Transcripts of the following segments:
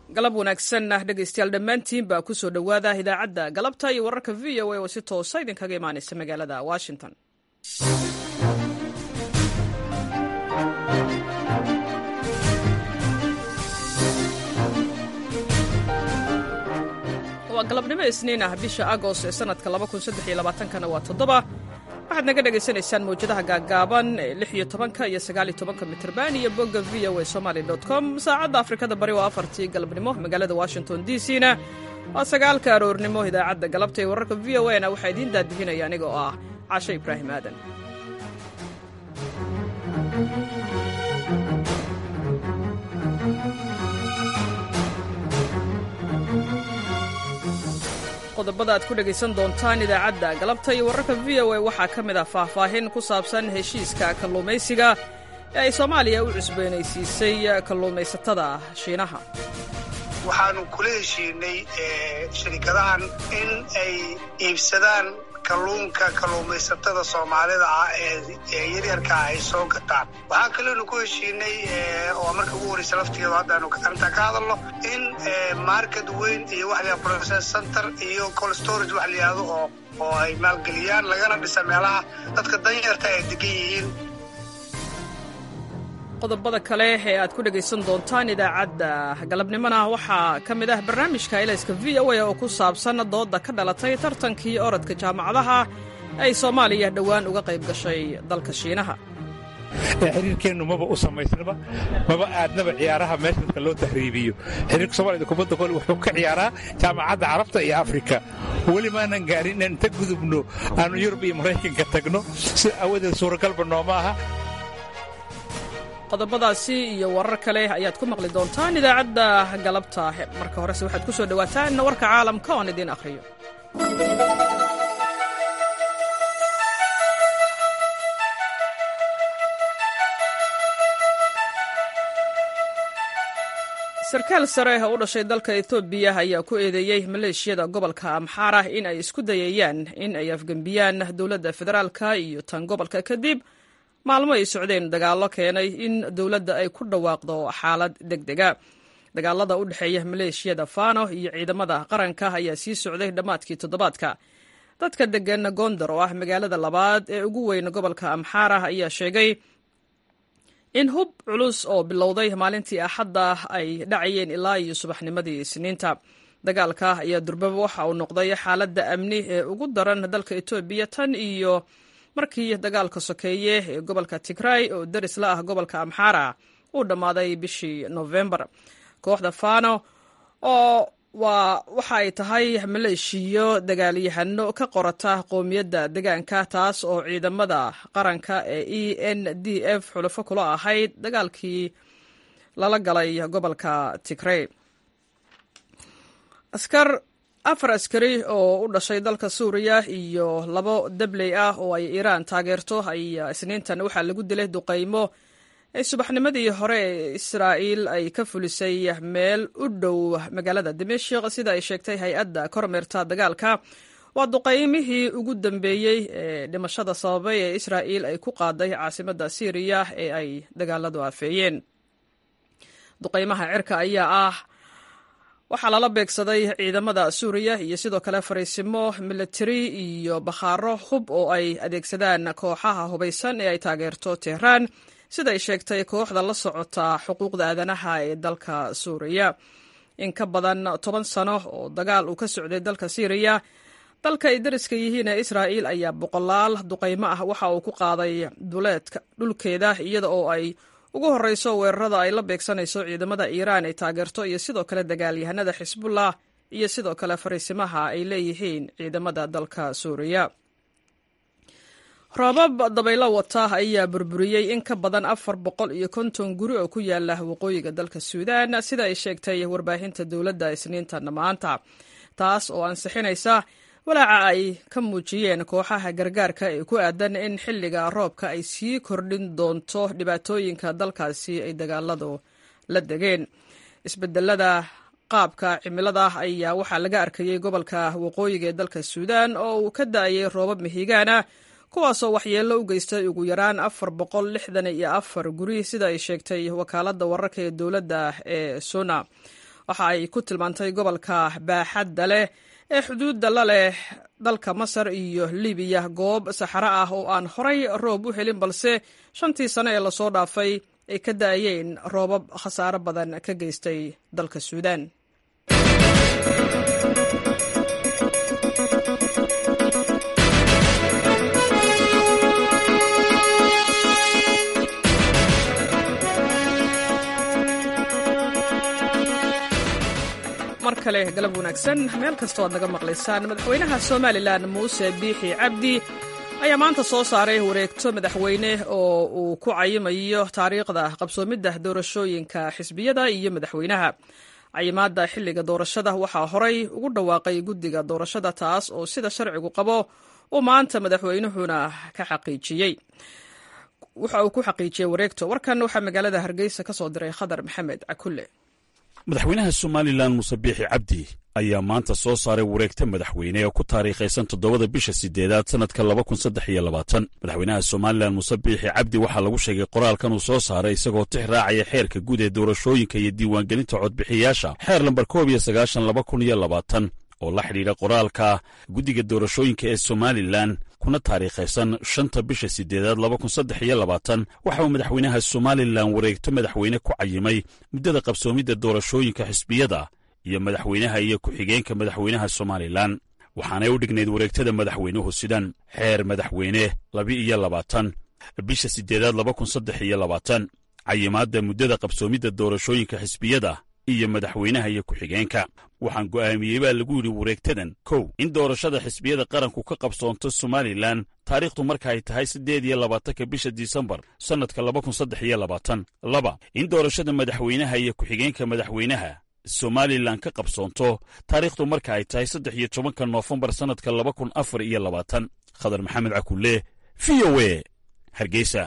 galab wanaagsan ah dhegaystayaal dhammaantiin baa ku soo dhowaada idaacadda galabta iyo wararka v o a oo si toosa idinkaga imaanaysa magaalada washington waa galabnimo isniin ah bisha agost ee sanadka kana waa toddoba waxaad naga dhagaysanaysaan mawjadaha gaaggaaban ee lix iyo tobanka iyo sagaal iyo tobanka mitrban iyo bogga v o a somaly com saacadda afrikada bari waa afartii galabnimo magaalada washington d c na waa sagaalka aroornimo idaacadda galabta ee wararka v o a na waxaa idiin daadihinaya aniga oo ah casho ibraahim aadan qodobada aad ku dhegaysan doontaan idaacadda galabta iyo wararka v o a waxaa ka mid ah faahfaahin ku saabsan heshiiska kalluumaysiga ee ay soomaaliya u cusboonaysiisay kalluumaysatada shiinaha waxaanu kula heshiinay shirkadahan in ay iibsadaan kalluunka kalluumaysatada soomaalida ah ee yaryarkaa ay soo gataan waxaa kaleonu ku heshiinay oo marka ugu horeysa laftigeedu haddaanu arintaa ka hadalno in market weyn iyo wax la process center iyo cold storage wax la yihahdo oo oo ay maalgeliyaan lagana dhisa meelaha dadka danyarta ay degan yihiin qodobada kale ee aad ku dhegaysan doontaan idaacadda galabnimona waxaa ka mid ah barnaamijka ilayska v o a oo ku saabsan dooda ka dhalatay tartankii orodka jaamacadaha ay soomaaliya dhowaan uga qayb gashay dalka shiinaha xiriirkeennu maba u samaysnaba maba aadnaba ciyaaraha meesha dadka loo tahriibiyo xiriirka soomaalida kubadda kole wuxuu ka ciyaaraa jaamacadda carabta iyo afrika weli maanan gaarin inaan inta gudubno aanu yurub iyo maraykanka tagno si awadeed suuragalba nooma aha qodobadaasi iyo warar kale ayaad ku maqli doontaan idaacadda galabta marka horese waxaad ku soo dhowaataan warka caalamka oon idiin akhriyo sarkaal sare oo u dhashay dalka etoobiya ayaa ku eedeeyey maleeshiyada gobolka amxaara in ay isku dayayaan in ay afgembiyaan dowladda federaalka iyo tan gobolka kadib maalmo ay socdeen dagaallo keenay in dowladda ay ku dhawaaqdo xaalad deg dega dagaalada u dhexeeya maleeshiyada fano iyo ciidamada qaranka ayaa sii socday dhammaadkii toddobaadka dadka degan gondar oo ah magaalada labaad ee ugu weyn gobolka amxaara ayaa sheegay in hub culus oo bilowday maalintii axadda ay dhacayeen ilaa iyo subaxnimadii isniinta dagaalka ayaa durbaba waxa uu noqday xaaladda amni ee ugu daran dalka etoobiya tan iyo markii dagaalka sokeeye ee gobolka tigray oo daris la ah gobolka amxaara uu dhammaaday bishii nofembar kooxda fano oo waa waxa ay tahay maleeshiyo dagaalyahano ka qorata qowmiyadda degaanka taas oo ciidamada qaranka ee e n d f xulafo kula ahayd dagaalkii lala galay gobolka tigray askar afar askari oo u dhashay dalka suuriya iyo labo dabley ah oo ay iiraan taageerto ayaa isniintan waxaa lagu dilay duqaymo ee subaxnimadii hore ee israa'iil ay ka fulisay meel u dhow magaalada dimashik sida ay sheegtay hay-adda kormeerta dagaalka waa duqaymihii ugu dambeeyey ee dhimashada sababay ee israa'iil ay ku qaaday caasimadda siiriya ee ay dagaaladu afeeyeen duqaymaha cirka ayaa ah waxaa lala beegsaday ciidamada suuriya iyo sidoo kale fariisimo militari iyo bakhaaro hub oo ay adeegsadaan kooxaha hubaysan ee ay taageerto tehraan siday sheegtay kooxda la socota xuquuqda aadanaha ee dalka suuriya in ka badan toban sano oo dagaal uu ka socday dalka siiriya dalka ay dariska yihiin ee israa'iil ayaa boqolaal duqaymo ah waxa uu ku qaaday duleedka dhulkeeda iyada oo ay ugu horreyso weerarada ay la beegsanayso ciidamada iiraan ay taageerto iyo sidoo kale dagaalyahanada xisbullah iyo sidoo kale fariisimaha ay leeyihiin ciidamada dalka suuriya roobab dabaylo wata ayaa burburiyey in ka badan afar boqol iyo konton guri oo ku yaala waqooyiga dalka suudaan sida ay sheegtay warbaahinta dowladda isniintan maanta taas oo ansixinaysa walaaca ay ka muujiyeen kooxaha gargaarka ee ku aadan in xilliga roobka ay sii kordhin doonto dhibaatooyinka dalkaasi ay dagaaladu la degeen isbedelada qaabka cimilada ayaa waxaa laga arkayey gobolka waqooyiga ee dalka suudaan oo uu ka da-ayay roobab mihigaana kuwaasoo waxyeello u geystay ugu yaraan afar boqol lixdan iyo afar guri sida ay sheegtay wakaaladda wararka ee dowladda ee suna waxa ay ku tilmaantay gobolka baaxadda leh ee xuduudda la leh dalka masar iyo libiya goob saxaro ah oo aan horay roob u helin balse shantii sano ee lasoo dhaafay ay ka da'ayeen roobab khasaaro badan ka geystay dalka suudaan mar kale galab wanaagsan meel kastoo aad naga maqlaysaan madaxweynaha somalilan muuse biixi cabdi ayaa maanta soo saaray wareegto madaxweyne oo uu ku cayimayo taariikhda qabsoomidda doorashooyinka xisbiyada iyo madaxweynaha cayimaadda xilliga doorashada waxaa horay ugu dhawaaqay guddiga doorashada taas oo sida sharcigu qabo uu maanta madaxweynuhuna ka xaqiijiyey waxa uu ku xaqiijiyey wareegto warkan waxaa magaalada hargeysa ka soo diray khadar maxamed cakulle madaxweynaha somalilan muuse biixi cabdi ayaa maanta soo saaray wareegta madaxweyne oo ku taariikhaysan toddobada bisha sideedaad sannadka laba kun saddex iyo labaatan madaxweynaha somalilan muuse biixi cabdi waxaa lagu sheegay qoraalkan uu soo saaray isagoo tix raacaya xeerka guud ee doorashooyinka iyo diiwaangelinta codbixiyaasha xeer lambar koob iyo sagaashan laba kun iyo labaatan oo la xidhiidha qoraalka guddiga doorashooyinka ee somalilan kuna taariikhaysan shanta bisha sideedaad laba kun saddex iyo labaatan waxa uu madaxweynaha somalilan wareegto madaxweyne ku cayimay muddada qabsoomidda doorashooyinka xisbiyada iyo madaxweynaha iyo ku-xigeenka madaxweynaha somalilan waxaanay u dhignayd wareegtada madaxweynuhu sidan xeer madaxweyne laba-iyo labaatan bisha sideedaad laba kun saddex iyo labaatan cayimaadda muddada qabsoomidda doorashooyinka xisbiyada iyo madaxweynaha iyo ku-xigeenka waxaan go'aamiyey baa lagu yidhi wareegtadan kow in doorashada xisbiyada qaranku ka qabsoonto somalilan taariikhdu marka ay tahay siddeed iyo labaatanka bisha disembar sannadka laba kun saddex iyo labaatan laba in doorashada madaxweynaha iyo ku-xigeenka madaxweynaha somalilan ka qabsoonto taariikhdu marka ay tahay saddex iyo tobanka noofembar sannadka laba kun afar iyo labaatan khadar maxamed cakulle v o e hargeysa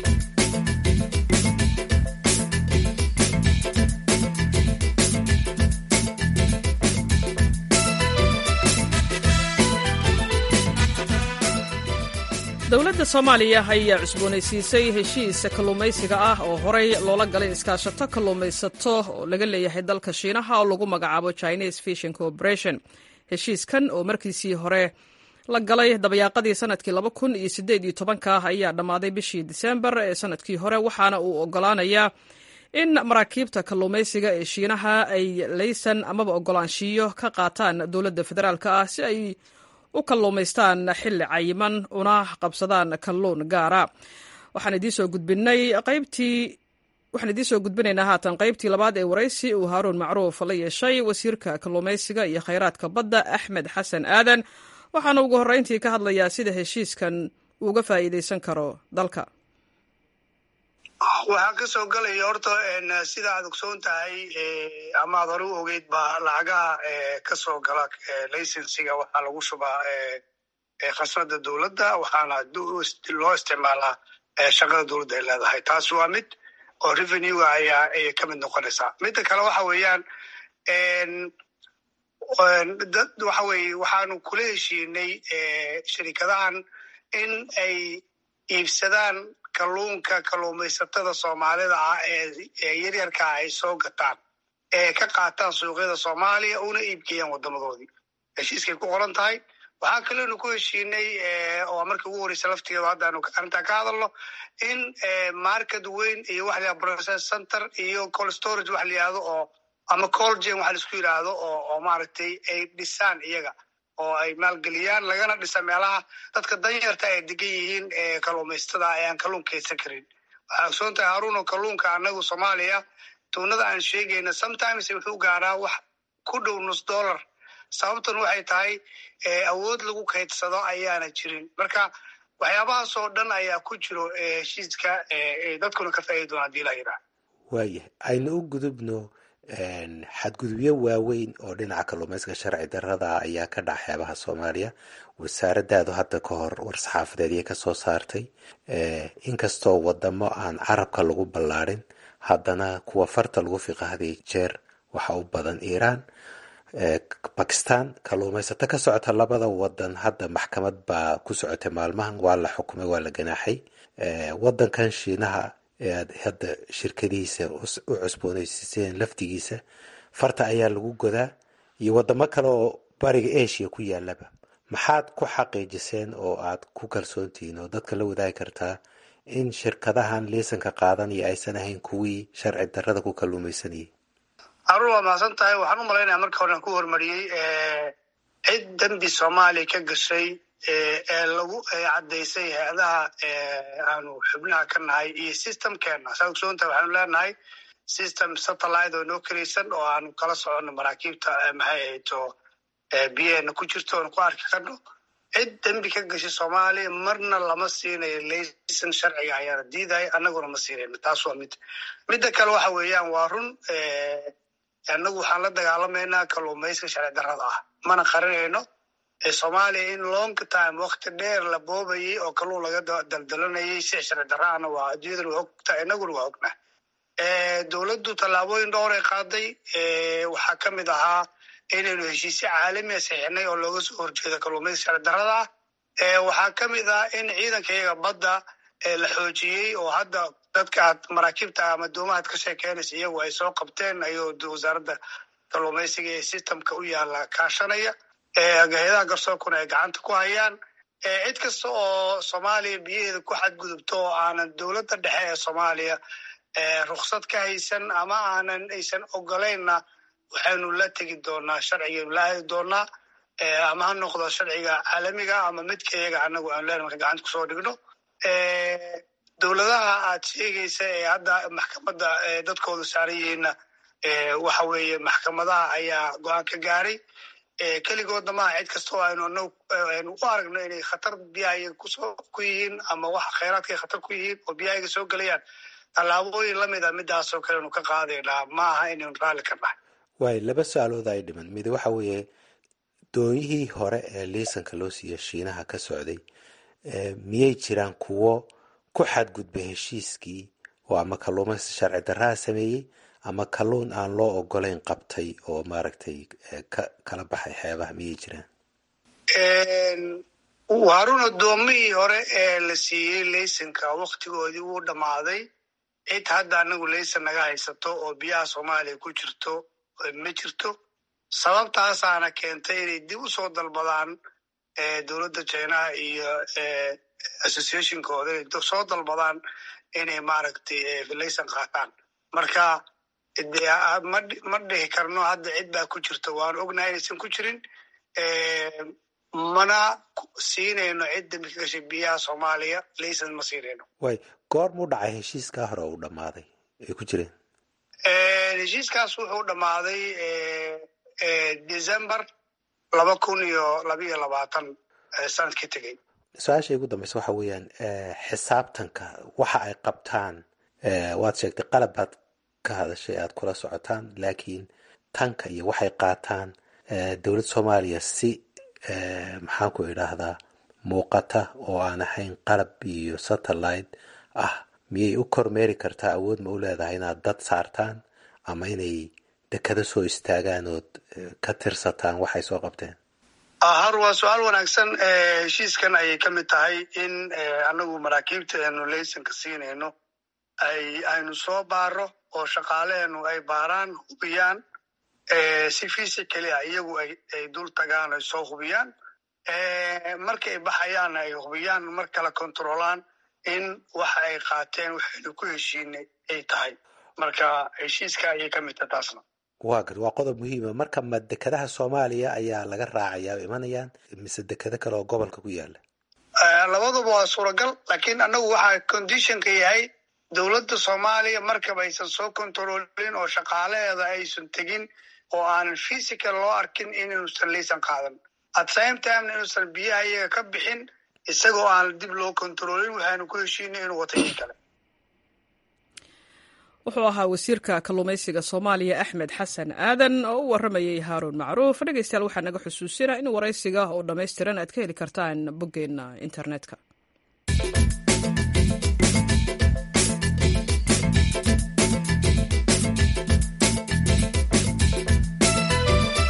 dowladda soomaaliya ayaa cusboonaysiisay heshiis kalluumaysiga ah oo horey loola galay iskaashato kalluumaysato oo laga leeyahay dalka shiinaha oo lagu magacaabo chinese fishing corporation heshiiskan oo markiisii hore la galay dabayaaqadii sanadkii laba kun iyo sideed iyo tobanka ayaa dhammaaday bishii disembar ee sanadkii hore waxaana uu ogolaanayaa in maraakiibta kalluumaysiga ee shiinaha ay laysan amaba ogolaanshiyo ka qaataan dowladda federaalk ah si ay u kalluumaystaan xilli cayiman una qabsadaan kalluun gaara waxaan idiinsoo gudbinay qaybtii waxaan idiin soo gudbinaynaa haatan qaybtii labaad ee waraysi uu haaruun macruuf la yeeshay wasiirka kalluumaysiga iyo khayraadka badda axmed xasan aadan waxaana ugu horreyntii ka hadlayaa sida heshiiskan uuga faa'iidaysan karo dalka waxaa ka soo gelaya horta sida aad ogsoon tahay ama aad hore u ogeyd ba lacagaha ka soo gala laysensiga waxaa lagu shubaa khasnada dowladda waxaana loo isticmaalaa shaqada dowladda ay leedahay taas waa mid oo revenuega ayaa ayay ka mid noqonaysaa midda kale waxa weeyaan dad waxa weye waxaanu kula heshiinay shirikadahan in ay iibsadaan kalluunka kalluumaysatada soomaalida ah ee yaryarkaa ay soo gataan ee ka qaataan suuqyada soomaaliya una iibgeeyaan wadamadoodii heshiiskay ku qoran tahay waxaa kaleonu ku heshiinay oo markii ugu horeysa laftigeedu haddaanu arrintaa ka hadalno in market weyn iyo waxa la process center iyo cold storage waxa la yihahdo oo ama colgen waxa laisku yidhaahdo oo oo maaragtay ay dhisaan iyaga oo ay maalgeliyaan lagana dhisa meelaha dadka danyarta ay degan yihiin kalluumaysatada ee aan kalluun kaydsan karin waxaa ogsoon tahay haruuno kalluunka anagu soomaaliya tuunada aan sheegayna sometimes wuxuu gaaraa wax ku dhow nus dollar sababtan waxay tahay awood lagu kaydsado ayaana jirin marka waxyaabahaas oo dhan ayaa ku jiro heshiiska dadkuna ka faaidi doona hadii la yidhaah waayahay aynu u gudubno xadgudubyo waaweyn oo dhinaca kalluumaysiga sharci darada ayaa ka dhaca xeebaha soomaaliya wasaaradaadu hadda ka hor war-saxaafadeed ayay kasoo saartay inkastoo wadamo aan carabka lagu ballaadhin haddana kuwa farta lagu fiqahday jeer waxa u badan iiraan bakistan kalluumaysato ka socota labada wadan hadda maxkamad baa ku socotay maalmahan waa la xukumay waa la ganaaxay wadankan shiinaha ee aad hadda shirkadihiisa u cusboonaysiiseen laftigiisa farta ayaa lagu godaa iyo wadamo kale oo bariga asia ku yaalaba maxaad ku xaqiijiseen oo aad ku kalsoontihiin oo dadka la wadaagi kartaa in shirkadahan liisanka qaadanaya aysan ahayn kuwii sharci darrada ku kalluumaysanayay arun waa mahadsan tahay waxaan u malaynaya marka horean ku hormariyey cid dembi soomaaliya ka gashay ee lagu caddaysay hay-adaha aanu xubnaha ka nahay iyo systemkeena saa ogsoontahay waxaanu leenahay system satellite oo noo kelaysan oo aanu kala soconno maraakiibta maxay ahayto biyaheena ku jirto oonu ku arki karno cid dembi ka gashay soomaaliya marna lama siinayo laysan sharciga ayaana diidaya annaguna ma siinayno taas waa mid midda kale waxa weeyaan waa run annagu waxaan la dagaalamaynaa kalluumayska sharci darrada ah mana qarinayno soomaaliya in long time wakti dheer la boobayay oo kalluun laga daldalanayay si sharci darraana waa adduunyadana waa ogtahay innaguna waa ognaa dowladdu tallaabooyin dhowray qaaday waxaa ka mid ahaa inaynu heshiisyo caalamiya saxiixnay oo looga soo horjeedo kalluumayska sharci darrada ah waxaa ka mid ah in ciidanka iyaga badda la xoojiyey oo hadda dadka aad maraakiibta ama doomahaad ka sheekeynaysa iyagu ay soo qabteen ayuu wasaaradda kalluumaysiga ee systemka u yaala kaashanaya hay-adaha garsoorkuna ay gacanta ku hayaan cid kasta oo soomaaliya biyaheeda ku xadgudubto oo aanan dowladda dhexe ee soomaaliya ruksad ka haysan ama aanan aysan ogolaynna waxaynu la tegi doonaa sharcigaynu la aadi doonaa ama ha noqdo sharciga caalamiga ama midka iyaga anagu aanu leen marka gacanta kusoo dhigno dowladaha aad sheegaysa ee hadda maxkamadda dadkooda saaran yihiinna waxa weeye maxkamadaha ayaa go-aan ka gaaray keligoodna maaha cid kasta oo aynu aynu u aragno inay khatar biyahayaga kusoo ku yihiin ama wax khayraadka ay khatar ku yihiin oo biyahayaga soo gelayaan tallaabooyin lamid a midaasoo kale aynu ka qaadaynaa ma aha inaynu raalli ka nahay waay laba su-aalood ay dhiman mid waxa weeye doonyihii hore ee liisanka loo siiya shiinaha ka socday miyay jiraan kuwo ku xadgudba heshiiskii oo ama kalluumaysi sharci darraha sameeyey ama kalluun aan loo ogolayn qabtay oo maaragtay ka kala baxay xeebaha miyay jiraan waarun addoomihii hore ee la siiyey laysanka waktigoodii wuu dhammaaday cid hadda anagu laysan naga haysato oo biyaha soomaaliya ku jirto ma jirto sababtaasaana keentay inay dib u soo dalbadaan dowladda jinaha iyo associationkooda inay soo dalbadaan inay maaragtay laysan qaataan marka ma dhihi karno hadda cid baa ku jirta waanu ognahay inaysan ku jirin mana siinayno cid dambi ka gashay biyaha soomaaliya laysan ma siinayno way goor muu dhacay heshiiskaa hore uu dhammaaday ay ku jireen heshiiskaas wuxuu dhammaaday december laba kun iyo labiyo labaatan sanadkii tegey su-aasha igu dambeysa waxa weeyaan xisaabtanka waxa ay qabtaan waad sheegtay qalab baad ka hadashay aad kula socotaan laakiin tanka iyo waxay qaataan dowladda soomaaliya si maxaan ku idhaahdaa muuqata oo aan ahayn qalab iyo satellite ah miyay u kormeeri kartaa awood ma u leedahay inaad dad saartaan ama inay dekado soo istaagaan ood ka tirsataan waxay soo qabteen har waa su-aal wanaagsan heshiiskan ayay ka mid tahay in anagu maraakiibta aanu laysanka siinayno ay aynu soo baaro oo shaqaaleenu ay baaraan hubiyaan si physically ah iyagu ay dul tagaan ay soo hubiyaan marka ay baxayaanna ay hubiyaan mar kale controlaan in waxa ay qaateen waxaynu ku heshiinay ay tahay marka heshiiska ayay ka mid tahay taasna waa gar waa qodob muhiima marka ma dekadaha soomaaliya ayaa laga raacayaa imanayaan mise dekado kale oo gobolka ku yaala labaduba waa suuragal laakiin annagu waxaa conditionka yahay dowladda soomaaliya markaba aysan soo controlin oo shaqaalaheeda aysan tegin oo aanan physical loo arkin inuusan laysan qaadan at same timena inuusan biyaha iyaga ka bixin isagoo aan dib loo controlin waxaanu ku heshiinay inuu wata in kale wuxuu ahaa wasiirka kalluumaysiga soomaaliya axmed xasan aadan oo u waramayay haaruun macruuf dhegeystayaal waxaa naga xusuusina in waraysiga oo dhammaystiran aad ka heli kartaan boggeenna internetka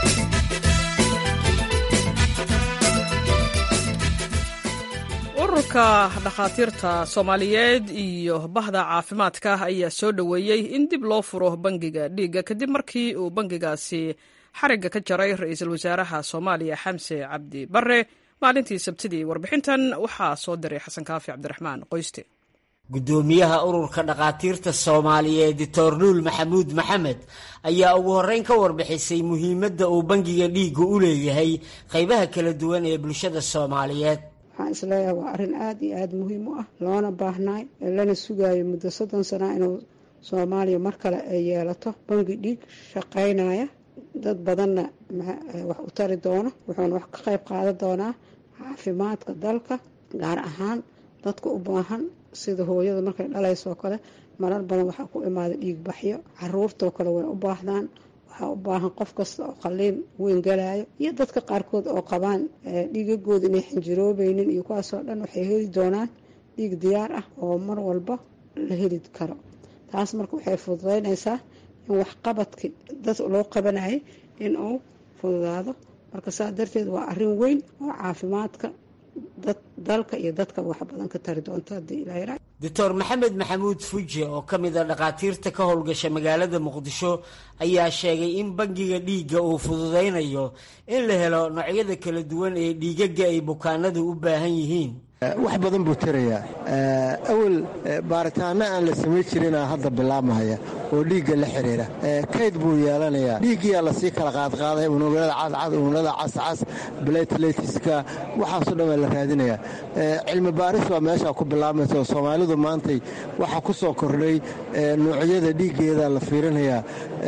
ururka ururka dhakhaatiirta soomaaliyeed iyo bahda caafimaadka ayaa soo dhoweeyey in dib loo furo bangiga dhiigga kadib markii uu bangigaasi xarigga ka jaray ra-iisul wasaaraha soomaaliya xamse cabdi bare maalintii sabtidii warbixintan waxaa soo diray xasan kaafi cabdiraxmaan qoyste gudoomiyaha ururka dhakhaatiirta soomaaliyeed doctor nuul maxamuud maxamed ayaa ugu horreyn ka warbixisay muhiimadda uu bangiga dhiigga u leeyahay qaybaha kala duwan ee bulshada soomaaliyeed waxaan isleeyahay waa arrin aada iyo aada muhiim u ah loona baahnaay lana sugaayo muddo soddon sana inuu soomaaliya mar kale ay yeelato bangi dhiig shaqaynaya dad badanna wax u tari doono wuxuuna wax ka qayb qaadan doonaa caafimaadka dalka gaar ahaan dadka u baahan sida hooyada markay dhalaysoo kale marar badan waxaa ku imaaday dhiig baxyo caruurtoo kale way u baahdaan waxaa u baahan qof kasta oo qaliin weyn galayo iyo dadka qaarkood oo qabaan dhiigagooda inay xinjiroobeynin iyo kuwaasoo dhan waxay heli doonaan dhiig diyaar ah oo mar walba la heli karo taas marka waxay fududeynaysaa in waxqabadkii dad loo qabanayay in uu fududaado marka saa darteed waa arrin weyn oo caafimaadka dalka iyo dadka wax badan ka tari doonto haddii ilaa doctor maxamed maxamuud fuje oo ka mid a dhakhaatiirta ka howlgasha magaalada muqdisho ayaa sheegay in bangiga dhiigga uu fududaynayo in la helo noocyada kala duwan ee dhiigaga ay bukaanadu u baahan yihiin wax badan buu tarayaa awal baaritaano aan la samayn jirinaa hadda bilaabmahaya oo dhiigga la xiriira kayd buu yeelanayaa dhiiggiyaa lasii kala qaadqaaday unugyada cadcad unugyada cascas blatletska waxaasoo dhan waa la raadinayaa cilmi baaris baa meeshaa ku bilaabmaysa oo soomaalidu maantay waxaa ku soo kordhay noocyada dhiiggeeda la fiirinayaa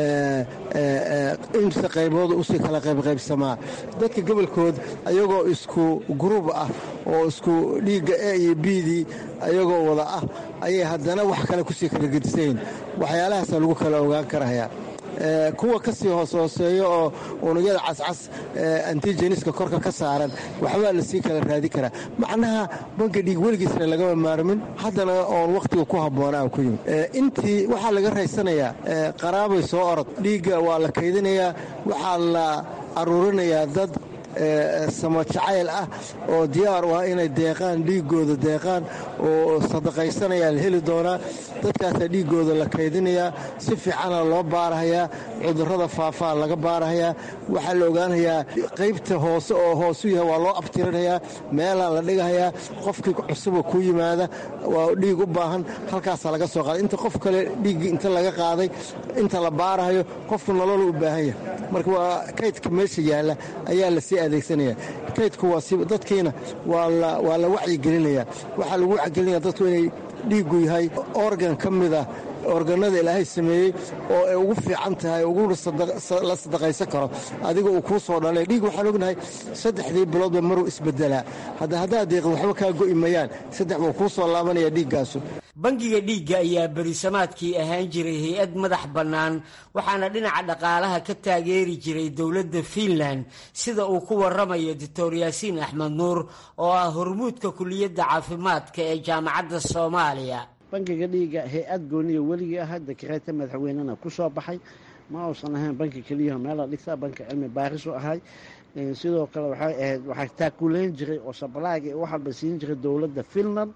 imse qaybooda usii kala qaybqaybsamaa dadka gobolkood ayagoo isku gruub ah oo isku dhiigga e iyo bdii ayagoo wada ah ayay haddana wax kale kusii kala gedisayn waxyaalahaasa lagu kala ogaan karaya kuwa kasii hoos hooseeyo oo unugyada cascas antijeniska korka ka saaran waxbaa lasii kala raadi karaa macnaha banka dhiig weligiisna lagama maarmin haddana oon wakhtiga ku habboona ku yimid intii waxaa laga raysanayaa qaraabay soo orod dhiigga waa la kaydinayaa waxaa la aruurinayaa dad samo jacayl ah oo diyaar u ah inay deeqaan dhiigooda deeqaan oo sadaqaysanayaan heli doonaa dadkaasaa dhiigooda la kaydinayaa si fiicana loo baarahayaa cudurrada faafaa laga baarahayaa waxaa la ogaanayaa qaybta hoose oo hoosu yahay waa loo abtirinayaa meelaa la dhigahayaa qofkii cusuba ku yimaada waa dhiig u baahan halkaasaa laga soo qaaday inta qof kale dhiiggii inta laga qaaday inta la baarahayo qofku nolol u baahan yahay marka waa kaydka meesha yaalla ayaa lasii adeegsanaya kaydku waa si dadkiina waa la wacyigelinaya waxaa lagu wacyigelinaya dadku inay dhiiggu yahay organ ka mid ah organada ilaahay sameeyey oo ay ugu fiican tahay ugula la sadaqaysan karo adiga uu kuu soo dhalay dhiig waxaan ognahay saddexdii biloodba maruu isbedelaa hadda haddaad deeqin waxba kaa go'i mayaan saddex buu kuu soo laabanaya dhiiggaasu bangiga dhiigga ayaa berisamaadkii ahaan jiray hay-ad madax bannaan waxaana dhinaca dhaqaalaha ka taageeri jiray dowladda fiinland sida uu ku waramayo doctor yaasiin axmed nuur oo ah hormuudka kuliyadda caafimaadka ee jaamacadda soomaaliya bangiga dhiigga hay-ad gooniya weligii ah dakareeta madaxweynena ku soo baxay ma uusan ahayn banki keliyaho meela dhigta banki cilmi baarisu ahay sidoo kale waxay ahayd waxaa taakuleyn jiray oo sabalaaga wax walba siin jiray dowladda finland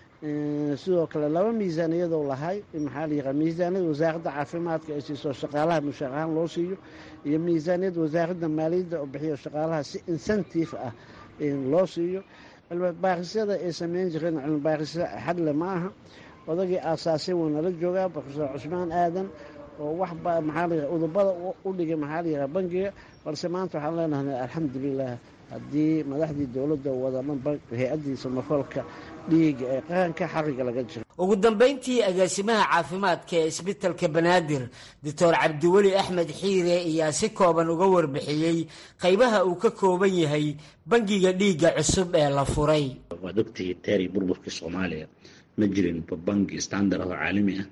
sidoo kale laba miisaaniyadoo lahay maxaa la yiraha miisaaniyad wasaaradda caafimaadka ay siiso shaqaalaha mushaar ahaan loo siiyo iyo miisaaniyad wasaaradda maaliyadda oo bixiyo shaqaalaha si incentive ah loo siiyo cilmi baarisyada ay sameyn jireen cilmi baarisyo xadle ma aha odagii aasaasay wuu nala joogaa profesor cusmaan aadan oo wax maxaa la yiraha udubada u dhigay maxaa la yiraha bangiga balse maanta waxaan leenahay alxamdulilah haddii madaxdii dowladda wadaman hay-addii samafalka dhiiga ee qaranka xariga laga jiro ugu dambayntii agaasimaha caafimaadka ee isbitalka banaadir doctor cabdiweli axmed xiire ayaa si kooban uga warbixiyey qaybaha uu ka kooban yahay bangiga dhiigga cusub ee la furay waad ogtihi teeri burburkii soomaaliya ma jirin bangi standard ah oo caalami ah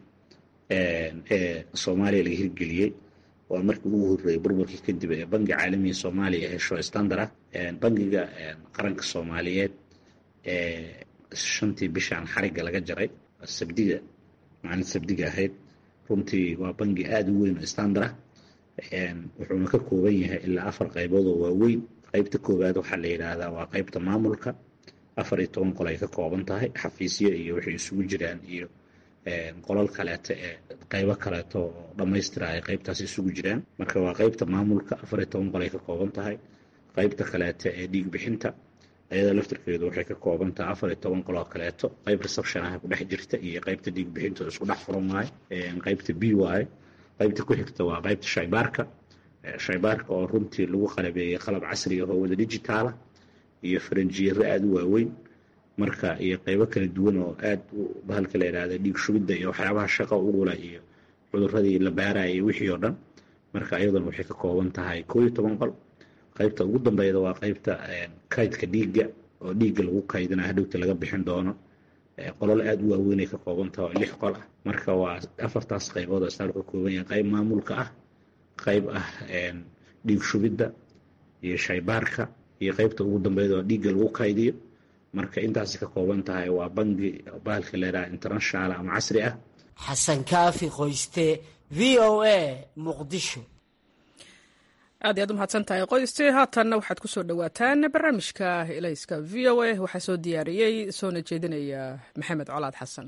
ee soomaaliya laga hirgeliyey waa markii ugu horreeyey burburkii kadib ee bangi caalamiga soomaaliya hesho standard ah bangiga qaranka soomaaliyeed ee shantii bishaan xarigga laga jaray sabdiga maalin sabdiga ahayd runtii waa bangi aada u weyn oo standard ah wuxuuna ka kooban yahay ilaa afar qaybood oo waaweyn qaybta koowaad waxaa la yidhaahdaa waa qaybta maamulka afar iyo toban qol ay ka kooban tahay xafiisyo iyo waxay isugu jiraan iyo qolal kaleeto ee qaybo kaleeto oo dhammaystira ay qaybtaas isugu jiraan marka waa qaybta maamulka afar iyo toban qol ay ka kooban tahay qaybta kaleeto ee dhiig bixinta ayada laftirkeedu waxay ka kooban tahay afar iyo toban qol oo kaleeto qayb reception ah ku dhex jirta iyo qaybta dhiig bixinta oo isku dhex furan waaye qaybta b waaye qaybta ku xigta waa qaybta shaybaarka shaybaarka oo runtii lagu qalabeeyey qalab casri ah oo wada digitaala iyo faranjiyeero aada u waaweyn marka iyo qaybo kala duwan oo aada bahalka la yidhaahda dhiig shubidda iyo waxyaabaha shaqo ugula iyo cuduradii la baaraya iyo wixii oo dhan marka iyaduna waxay ka kooban tahay koo iyo toban qol qaybta ugu dambeyda waa qaybta kaydka dhiigga oo dhiigga lagu kaydina hadhowta laga bixin doono qolol aada u waaweynay ka kooban tahay oo lix qol ah marka waa afartaas qaybood oo isbitaalku ka kooban yahay qayb maamulka ah qayb ah dhiig shubidda iyo shaybaarka iyo qaybta ugu dambeyda oo dhiigga lagu kaydiyo marka intaasi ka kooban tahay waa bangi bahalka leedaha international ama casri ah xasan kaafi qoyste v o a muqdisho aad iyaad u mahadsan tahay qoyste haatanna waxaad ku soo dhowaataan barnaamijka elayska v o a waxaa soo diyaariyey soona jeedinaya maxamed colaad xasan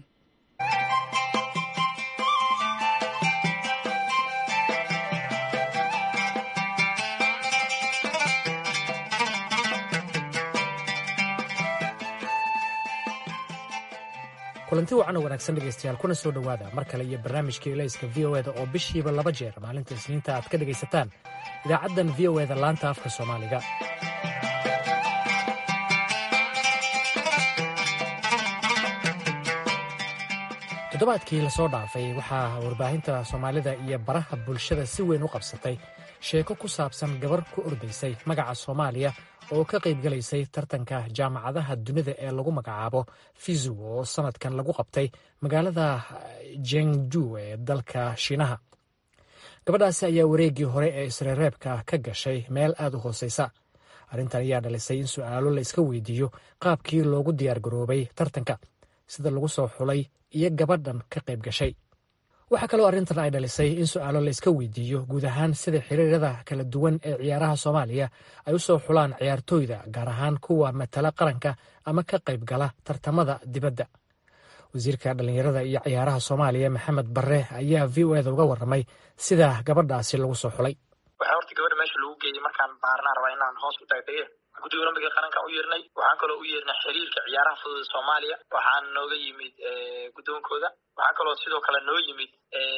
kulanti wacan oo wanaagsan dhegaystayaal kuna soo dhowaada mar kale iyo barnaamijka elayska v o eda oo bishiiba laba jeer maalinta isniinta aad ka dhegaysataan idaacaddan v o eda laanta afka soomaaliga toddobaadkii lasoo dhaafay waxaa warbaahinta soomaalida iyo baraha bulshada si weyn u qabsatay sheeko ku saabsan gabar ku ordaysay magaca soomaaliya oo ka qayb galaysay tartanka jaamacadaha dunida ee lagu magacaabo fizu oo sanadkan lagu qabtay magaalada jengdu ee dalka shiinaha gabadhaasi ayaa wareeggii hore ee isreereebka ka gashay meel aad u hooseysa arrintan ayaa dhalisay in su'aalo la iska weydiiyo qaabkii loogu diyaargaroobay tartanka sida lagu soo xulay iyo gabadhan ka qayb gashay waxaa kaloo arrintan ay dhalisay in su'aalo la iska weydiiyo guud ahaan sida xiriirada kala duwan ee ciyaaraha soomaaliya ay u soo xulaan ciyaartooyda gaar ahaan kuwa matala qaranka ama ka qayb gala tartamada dibadda wasiirka dhallinyarada iyo ciyaaraha soomaaliya maxamed barre ayaa v o eda uga warramay sida gabadhaasi lagu soo xulay waxaa horta gabadha meesha lagu geeyey markaan baarnaan rabaa inaan hoos u taagdege guddiga olombiga qarankan u yeernay waxaan kaloo u yeernay xiriirka ciyaaraha fudud soomaaliya waxaan nooga yimid guddoonkooda waxaa kaloo sidoo kale noo yimid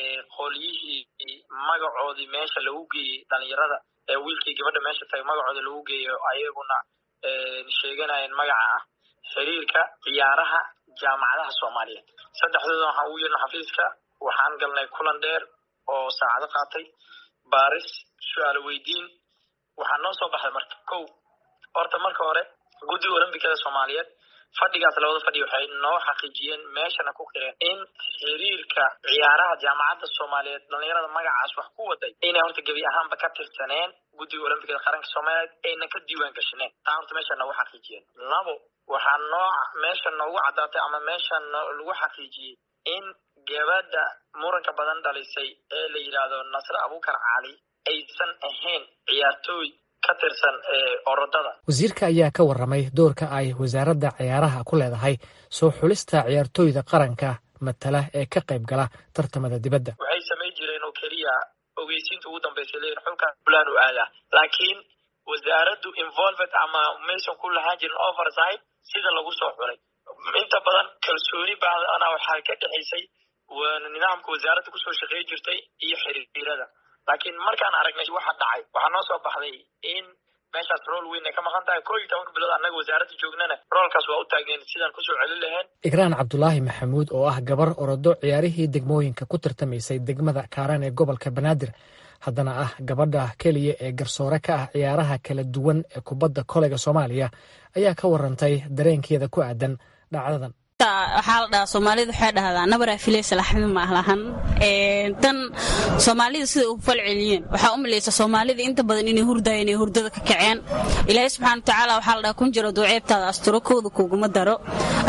qolyihii magacoodii meesha lagu geeyey dhalinyarada ee wiilkii gabadha meesha tagay magacooda lagu geeyo ayaguna sheeganayeen magaca ah xiriirka ciyaaraha jaamacadaha soomaaliya saddexdooda waxaan ugu yeernay xafiiska waxaan galnay kulan dheer oo saacado qaatay baaris su-aalo weydiin waxaa noo soo baxday marka kow horta marka hore guddiga olombikada soomaaliyeed fadhigaas labada fadhi waxay noo xaqiijiyeen meeshana ku qireen in xiriirka ciyaaraha jaamacadda soomaaliyeed dhalinyarada magacaas wax ku waday inay horta gebi ahaanba ka tirsaneen guddiga olombikada qaranka soomaaliyeed ayna ka diiwaan gashaneen taa horta meesha noogu xaqiijiyeen labo waxaa noo meesha noogu caddaatay ama meesha lagu xaqiijiyey in gabadha muranka badan dhalisay ee la yidhaahdo nasre abuukar cali aysan ahayn ciyaartooy ka tirsan orodada wasiirka ayaa ka warramay doorka ay wasaaradda ciyaaraha ku leedahay soo xulista ciyaartooyda qaranka matala ee ka qayb gala tartamada dibadda waxay samayn jireen oo keliya ogeysiinta ugu dambeysay leeyihin xulkan fulaan u aadaa laakiin wasaaraddu involved ama maysan ku lahaan jirin oversight sida lagu soo xulay inta badan kalsooni baadana waxaa ka dhexaysay nidaamka wasaaradda kusoo shaqeey jirtay iyo xiriirada laakiin markaan aragnay waxa dhacay waxaa noo soo baxday in meeshaas rool weyn ay ka maqan tahay koo iyo tobanka bilood annaga wasaaradda joognana roolkaas waa u taageen sidaan kusoo celin lahayn igraan cabdulaahi maxamuud oo ah gabar orodo ciyaarihii degmooyinka ku tartamaysay degmada kaaran ee gobolka banaadir haddana ah gabadha keliya ee garsoore ka ah ciyaaraha kala duwan ee kubadda koleyga soomaaliya ayaa ka warantay dareenkeeda ku aadan dhacdadan waxaa la dhahaa soomaalida waxay dhahdaa nabaraa filaysa laxmi ma lahan tan soomaalida sida u falceliyeen waxaa u malaysa soomaalida inta badan inay hurdaya inay hurdada ka kaceen ilaahay subxaana watacaala waxaa la dhahaa kun jiro duuceebtaada asturo kooda kuguma daro waxaa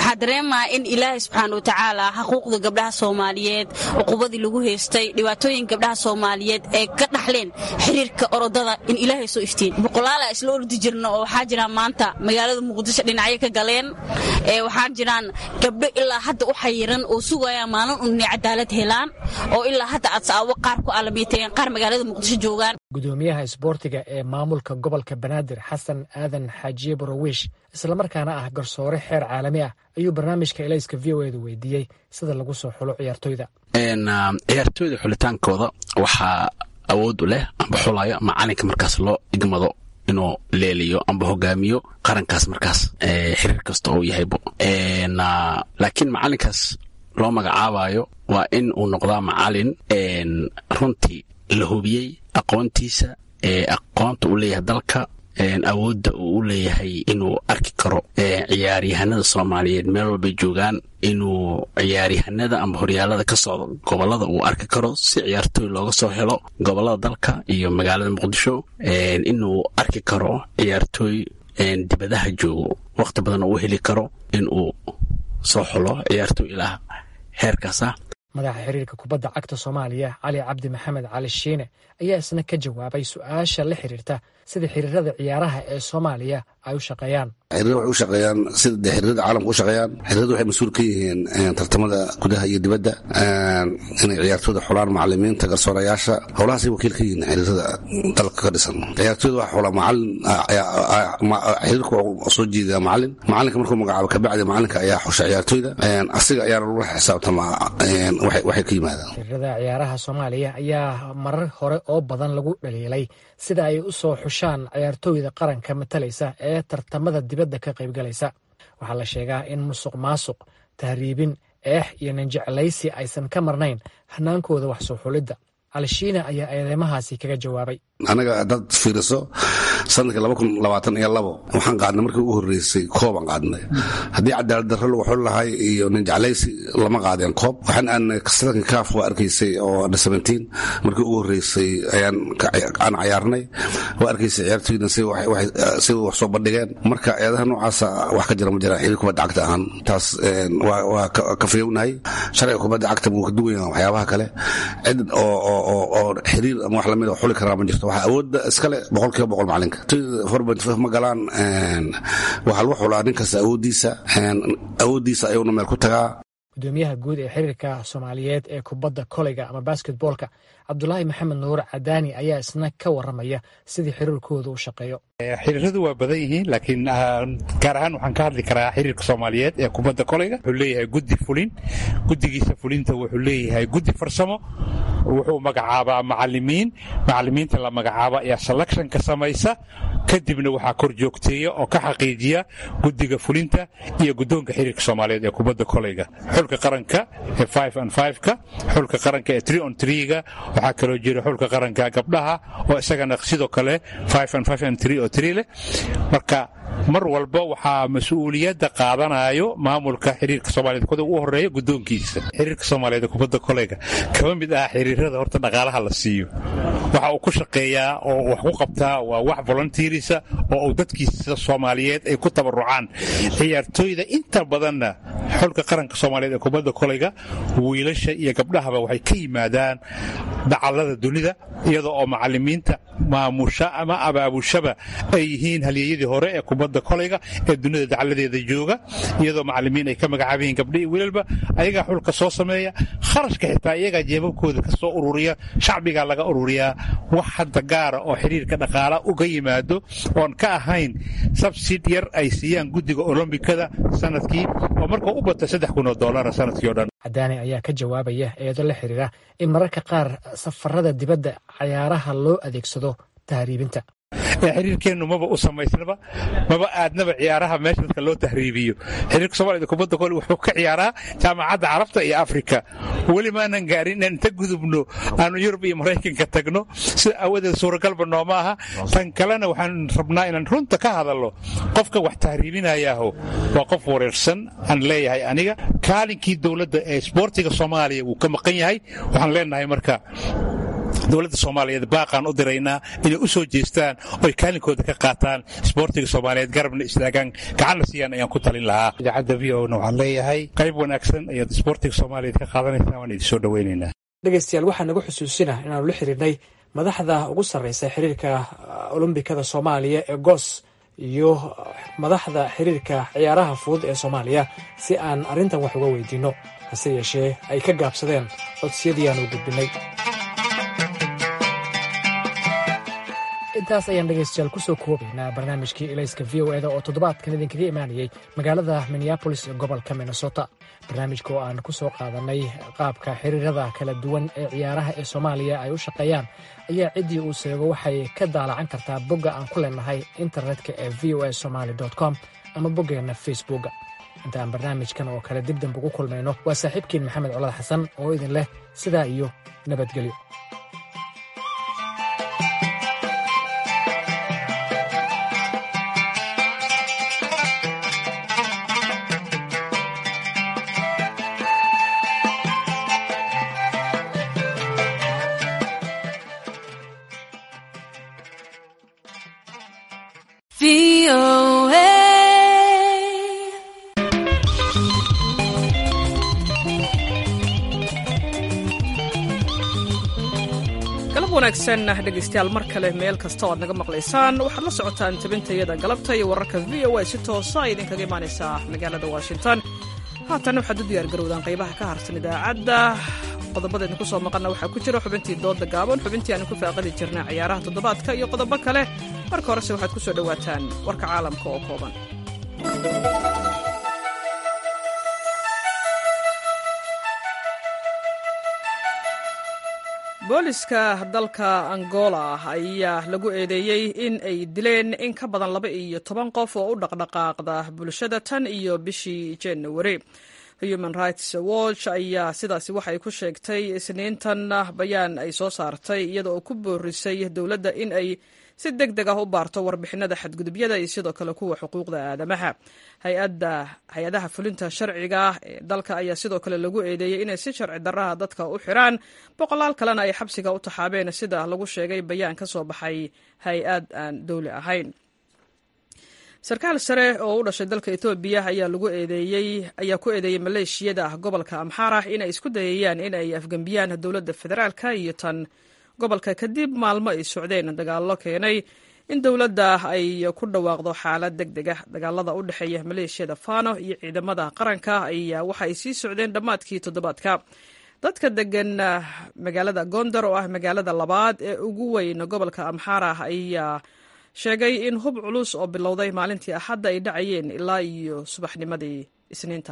waxaa dareemaa in ilaahay subxaana wa tacaala xuquuqda gabdhaha soomaaliyeed cuqubadii lagu haystay dhibaatooyin gabdhaha soomaaliyeed ee ka dhaxleen xiriirka orodada in ilaahay soo iftiin boqolaala isla ordi jirna oo waxaa jiraan maanta magaalada muqdisho dhinacyo ka galeen waxaa jiraan gabdho ilaa hadda u xayiran oo sugaya maalin un inay cadaalad helaan oo ilaa hadda adsaabo qaar ku alamiiteen qaar magaalada muqdisho joogaan gudoomiyaha isboortiga ee maamulka gobolka banaadir xasan aadan xaajiye borowish islamarkaana ah garsoore xeer caalami ah ayuu barnaamijka elayska v o edu weydiiyey sida lagu soo xulo ciyaartoyda ciyaartooyda xulitaankooda waxaa awood u leh amba xulayo macalinka markaas loo igmado inuu leeliyo amba hogaamiyo qarankaas markaas xiriir kasta uu yahaybo laakiin macalinkaas loo magacaabayo waa in uu noqdaa macalin runtii la hubiyey aqoontiisa aqoonta uu leeyahay dalka awoodda uu u leeyahay inuu arki karo ciyaaryahanada soomaaliyeed meel walbay joogaan inuu ciyaaryahanada amba horyaalada ka socda gobolada uu arki karo si ciyaartooy looga soo helo gobolada dalka iyo magaalada muqdisho inuu arki karo ciyaartooy dibadaha joogo wakhti badan uu heli karo inuu soo xulo ciyaartooy ilaah heerkaas ah madaxa xiriirka kubadda cagta soomaaliya cali cabdi maxamed cali shiine ayaa isna ka jawaabay su-aasha la xiriirta sida xiriirada ciyaaraha ee soomaaliya ay u shaqeeyaan xiriirada waxay u shaqeeyaan sida dee xiriirada caalamka u shaqeeyaan xiriirada waxay mas-uul ka yihiin tartamada gudaha iyo dibadda inay ciyaartooyda xulaan macalimiinta garsoorayaasha howlahaasay wakiil ka yihiin xiriirada dalka ka dhisan ciyaartooyda waxa xulaa macalin xiriirka waa soo jeedaa macalin macalinka markuu magacaabo kabacdi macalinka ayaa xusha ciyaartooyda asiga ayaana lagu xisaabtamaa waxay ka yimaadaan xiriirada ciyaaraha soomaaliya ayaa marar hore oo badan lagu dhaliilay sida ay u soo xushaan ciyaartooyda qaranka matalaysa ee tartamada dibadda ka qaybgalaysa waxaa la sheegaa in musuq maasuq tahriibin eex iyo ninjeclaysi aysan ka marnayn hanaankooda wax soo xulidda alshiina ayaa eedeymahaasi kaga jawaabay anaga dad fiiriso sanadkii laba kun labaatan iyo labo waxaan qaadnay markii ugu horreysay koobaan qaadnay haddii cadaalad darro lagu xuli lahay iyo ninjeclaysi lama qaadeen koob waxaan aanay sanadkii kaaf waa arkaysay oo under seventeen markii ugu horreysay ayaan aan cayaarnay waa arkaysay ciyaartooydan si wax soo bandhigeen marka eedaha noocaasa wax ka jira ma jiraan xiriir kubadda cagta ahaan taas waa ka fiyownahay sharciga kubadda cagta buu ka duwan yahay waxyaabaha kale cid oo xiriir ama wax lamid xuli karaa ma jirto waxaa awoodda iskale boqol kiiba boqol macalinka ma galaan waxaa lagu xulaa nin kasta awooddiisa awooddiisa ayuuna meel ku tagaa gudoomiyaha guud ee xiriirka soomaaliyeed ee kubadda koleyga ama basketboolka cabdulaahi maxamed nuur cadaani ayaa isna ka waramaya sidii xiriirkooda u shaqeeyo xiriiradu waa badan yihiin laakiin gaar ahaan waxaan ka hadli karaa xiriirka soomaaliyeed ee kubadda koleyga wuxuu leeyahay guddi fulin guddigiisa fulinta wuxuu leeyahay guddi farsamo wuxuu magacaabaa macalimiin macalimiinta la magacaaba ayaa selectionka samaysa kadibna waxaa kor joogteeya oo ka xaqiijiya guddiga fulinta iyo guddoonka xiriirka soomaaliyeed ee kubadda koleyga xulka qaranka ee five and five-ka xulka qaranka ee three on three-ga waxaa kaloo jira xulka qaranka gabdhaha oo isagana sidoo kale five and five and three oo three leh marka mar walba waxaa mas-uuliyadda qaadanayo maamulka xiriirka soomaaliyed kuda ugu horeeya guddoonkiisa xiriirka soomaaliyeed ee kubadda koleyga kama mid ah xiriirada horta dhaqaalaha la siiyo waxa uu ku shaqeeyaa oo wax ku qabtaa waa wax volunteerisa oo uu dadkiisa soomaaliyeed ay ku tabarucaan ciyaartooyda inta badanna xulka qaranka soomaaliyeed ee kubadda koleyga wiilasha iyo gabdhahaba waxay ka yimaadaan dacallada dunida iyadoo oo macalimiinta maamusha ama abaabushaba ay yihiin halyeeyadii hore ee kubadda koleyga ee dunida dacalladeeda jooga iyadoo macalimiin ay ka magacaaban yihiin gabdha iyo wiilalba ayagaa xulka soo sameeya kharashka xitaa iyagaa jeebabkooda ka soo ururiya shacbigaa laga ururiyaa wax hadda gaara oo xiriirka dhaqaala uga yimaado oon ka ahayn sabsid yar ay siiyaan guddiga olombikada sanadkii oo markuu u bata saddex kun oo doolara sanadkii o dhan cadaani ayaa ka jawaabaya eedo la xiriira in mararka qaar safarada dibadda cayaaraha loo adeegsado tahriibinta xiriirkeennu maba u samaysnaba maba aadnaba ciyaaraha meesha dadka loo tahriibiyo xiriirka soomaaliyed kubadda kole wuxuu ka ciyaaraa jaamacadda carabta iyo afrika weli maanan gaarin inaan inta gudubno aanu yurub iyo maraykanka tagno sida aawadeed suuragalba nooma aha tan kalena waxaan rabnaa inaan runta ka hadalno qofka wax tahriibinayaaho waa qof wareersan aan leeyahay aniga kaalinkii dowladda ee isboortiga soomaaliya wuu ka maqan yahay waxaan leenahay marka dowladda soomaaliyeed baaqaan u diraynaa inay u soo jeestaan oy kaalinkooda ka qaataan isboortiga soomaaliyeed garabna istaagaan gacanna siiyaan ayaan ku talin lahaa idaacadda v o na waxaan leeyahay qayb wanaagsan ayaad isboortiga soomaaliyeed ka qaadanaysaan waan idin soo dhoweynaynaa dhegeystayaal waxaa nagu xusuusina inaanu la xiriirnay madaxda ugu sarreysa xiriirka olombikada soomaaliya ee goos iyo madaxda xiriirka ciyaaraha fudud ee soomaaliya si aan arrintan wax uga weydiinno hase yeeshee ay ka gaabsadeen codsiyadii aanu gudbinay intaas ayaan dhegeystayaal kusoo koobaynaa barnaamijkii ilayska v o eda oo toddobaadkan idinkaga imaanayay magaalada minneabolis ee gobolka minnesota barnaamijka oo aan ku soo qaadanay qaabka xiriirada kala duwan ee ciyaaraha ee soomaaliya ay u shaqeeyaan ayaa ciddii uu seego waxay ka daalacan kartaa bogga aan ku leenahay internetka ee v o a somaali com ama boggeenna facebooka inta aan barnaamijkan oo kale dib dambe ugu kulmayno waa saaxiibkiin maxamed colad xasan oo idin leh sidaa iyo nabadgelyo wanaagsan dhegaystayaal mar kale meel kasta oo aad naga maqlaysaan waxaad la socotaan tabintayada galabta iyo wararka v o a si toosa ay idinkaga imaanaysaa magaalada washington haatan waxaad u diyaargarowdaan qaybaha ka harsan idaacadda qodobada idinku soo maqanna waxaa ku jira xubintii dooda gaaban xubintii aan ku faaqadi jirnay ciyaaraha toddobaadka iyo qodobo kale marka horese waxaad ku soo dhowaataan warka caalamka oo kooban booliska dalka angola ayaa lagu eedeeyey in ay dileen in ka badan laba iyo toban qof oo u dhaqdhaqaaqda bulshada tan iyo bishii januari human rights watch ayaa sidaasi waxay ku sheegtay isniintan bayaan ay soo saartay iyada oo ku boorisay dowladda in ay si deg deg ah u baarto warbixinada xadgudubyada iyo sidoo kale kuwa xuquuqda aadamaha hay-adaha fulinta sharciga ee dalka ayaa sidoo kale lagu eedeeyey inay si sharci daraha dadka u xiraan boqolaal kalena ay xabsiga u taxaabeen sida lagu sheegay bayaan ka soo baxay hay-ad aan dowli ahayn sarkaal sare oo u dhashay dalka etoobiya ayaa lagu eedeeyey ayaa ku eedeeyey maleeshiyada gobolka amxara inay isku dayayaan in ay afgembiyaan dowladda federaalka iyo tan gobolka kadib maalmo ay socdeen dagaallo keenay in dowladda ay ku dhawaaqdo xaalad deg deg ah dagaalada u dhexeeya maleeshiyada fano iyo ciidamada qaranka ayaa waxa ay sii socdeen dhammaadkii toddobaadka dadka degan magaalada gondar oo ah magaalada labaad ee ugu weyn gobolka amxara ayaa sheegay in hub culus oo bilowday maalintii axadda ay dhacayeen ilaa iyo subaxnimadii isniinta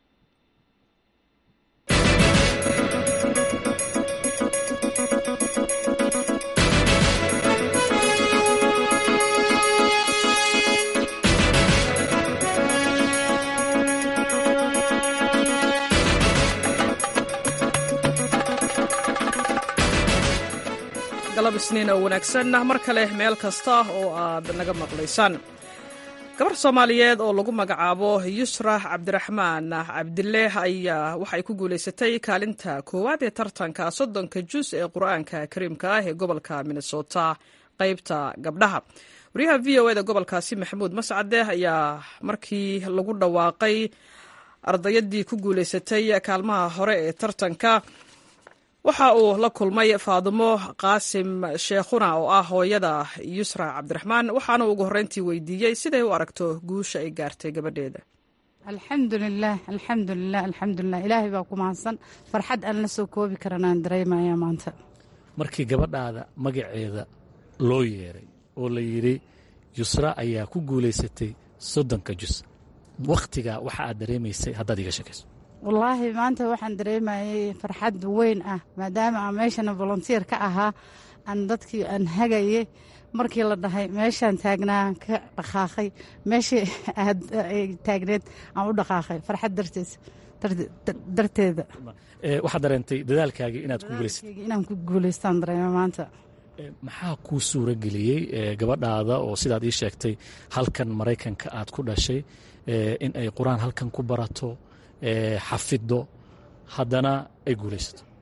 galab isniin oo wanaagsan mar kale meel kasta oo aad naga maqlaysaan gabar soomaaliyeed oo lagu magacaabo yusra cabdiraxmaan cabdile ayaa waxay ku guulaysatay kaalinta koowaad ee tartanka soddonka jus ee qur-aanka kariimka ah ee gobolka minnesota qaybta gabdhaha wariyaha v o eda gobolkaasi maxamuud mascade ayaa markii lagu dhawaaqay ardayadii ku guulaysatay kaalmaha hore ee tartanka waxa uu la kulmay faadimo qaasim sheekhuna oo ah hooyada yusra cabdiraxmaan waxaana ugu horreyntii weydiiyey siday u aragto guusha ay gaartay gabadheeda alxamdulilaah alxamdulilah alxamdulilah ilaahay baa ku mahadsan farxad aan la soo koobi karanaan dareemaya maanta markii gabadhaada magaceeda loo yeeray oo la yidhi yusra ayaa ku guulaysatay soddonka jus wakhtigaa waxa aad dareemaysay haddaad iga sheekayso wallaahi maanta waxaan dareemayay farxad weyn ah maadaama aan meeshana volontier ka ahaa aan dadkii aan hagayay markii la dhahay meeshaan taagnaa ka dhaqaaqay meeshii aad taagneed aan u dhaqaaqay farxad darteed darteeda waxaad dareentay dadaalkaagii inaad ku guulaysatay inaan ku guulaystaan dareema maanta maxaa kuu suura geliyey gabadhaada oo sidaad ii sheegtay halkan maraykanka aad ku dhashay in ay qur-aan halkan ku barato xafiddo haddana ay guulaysato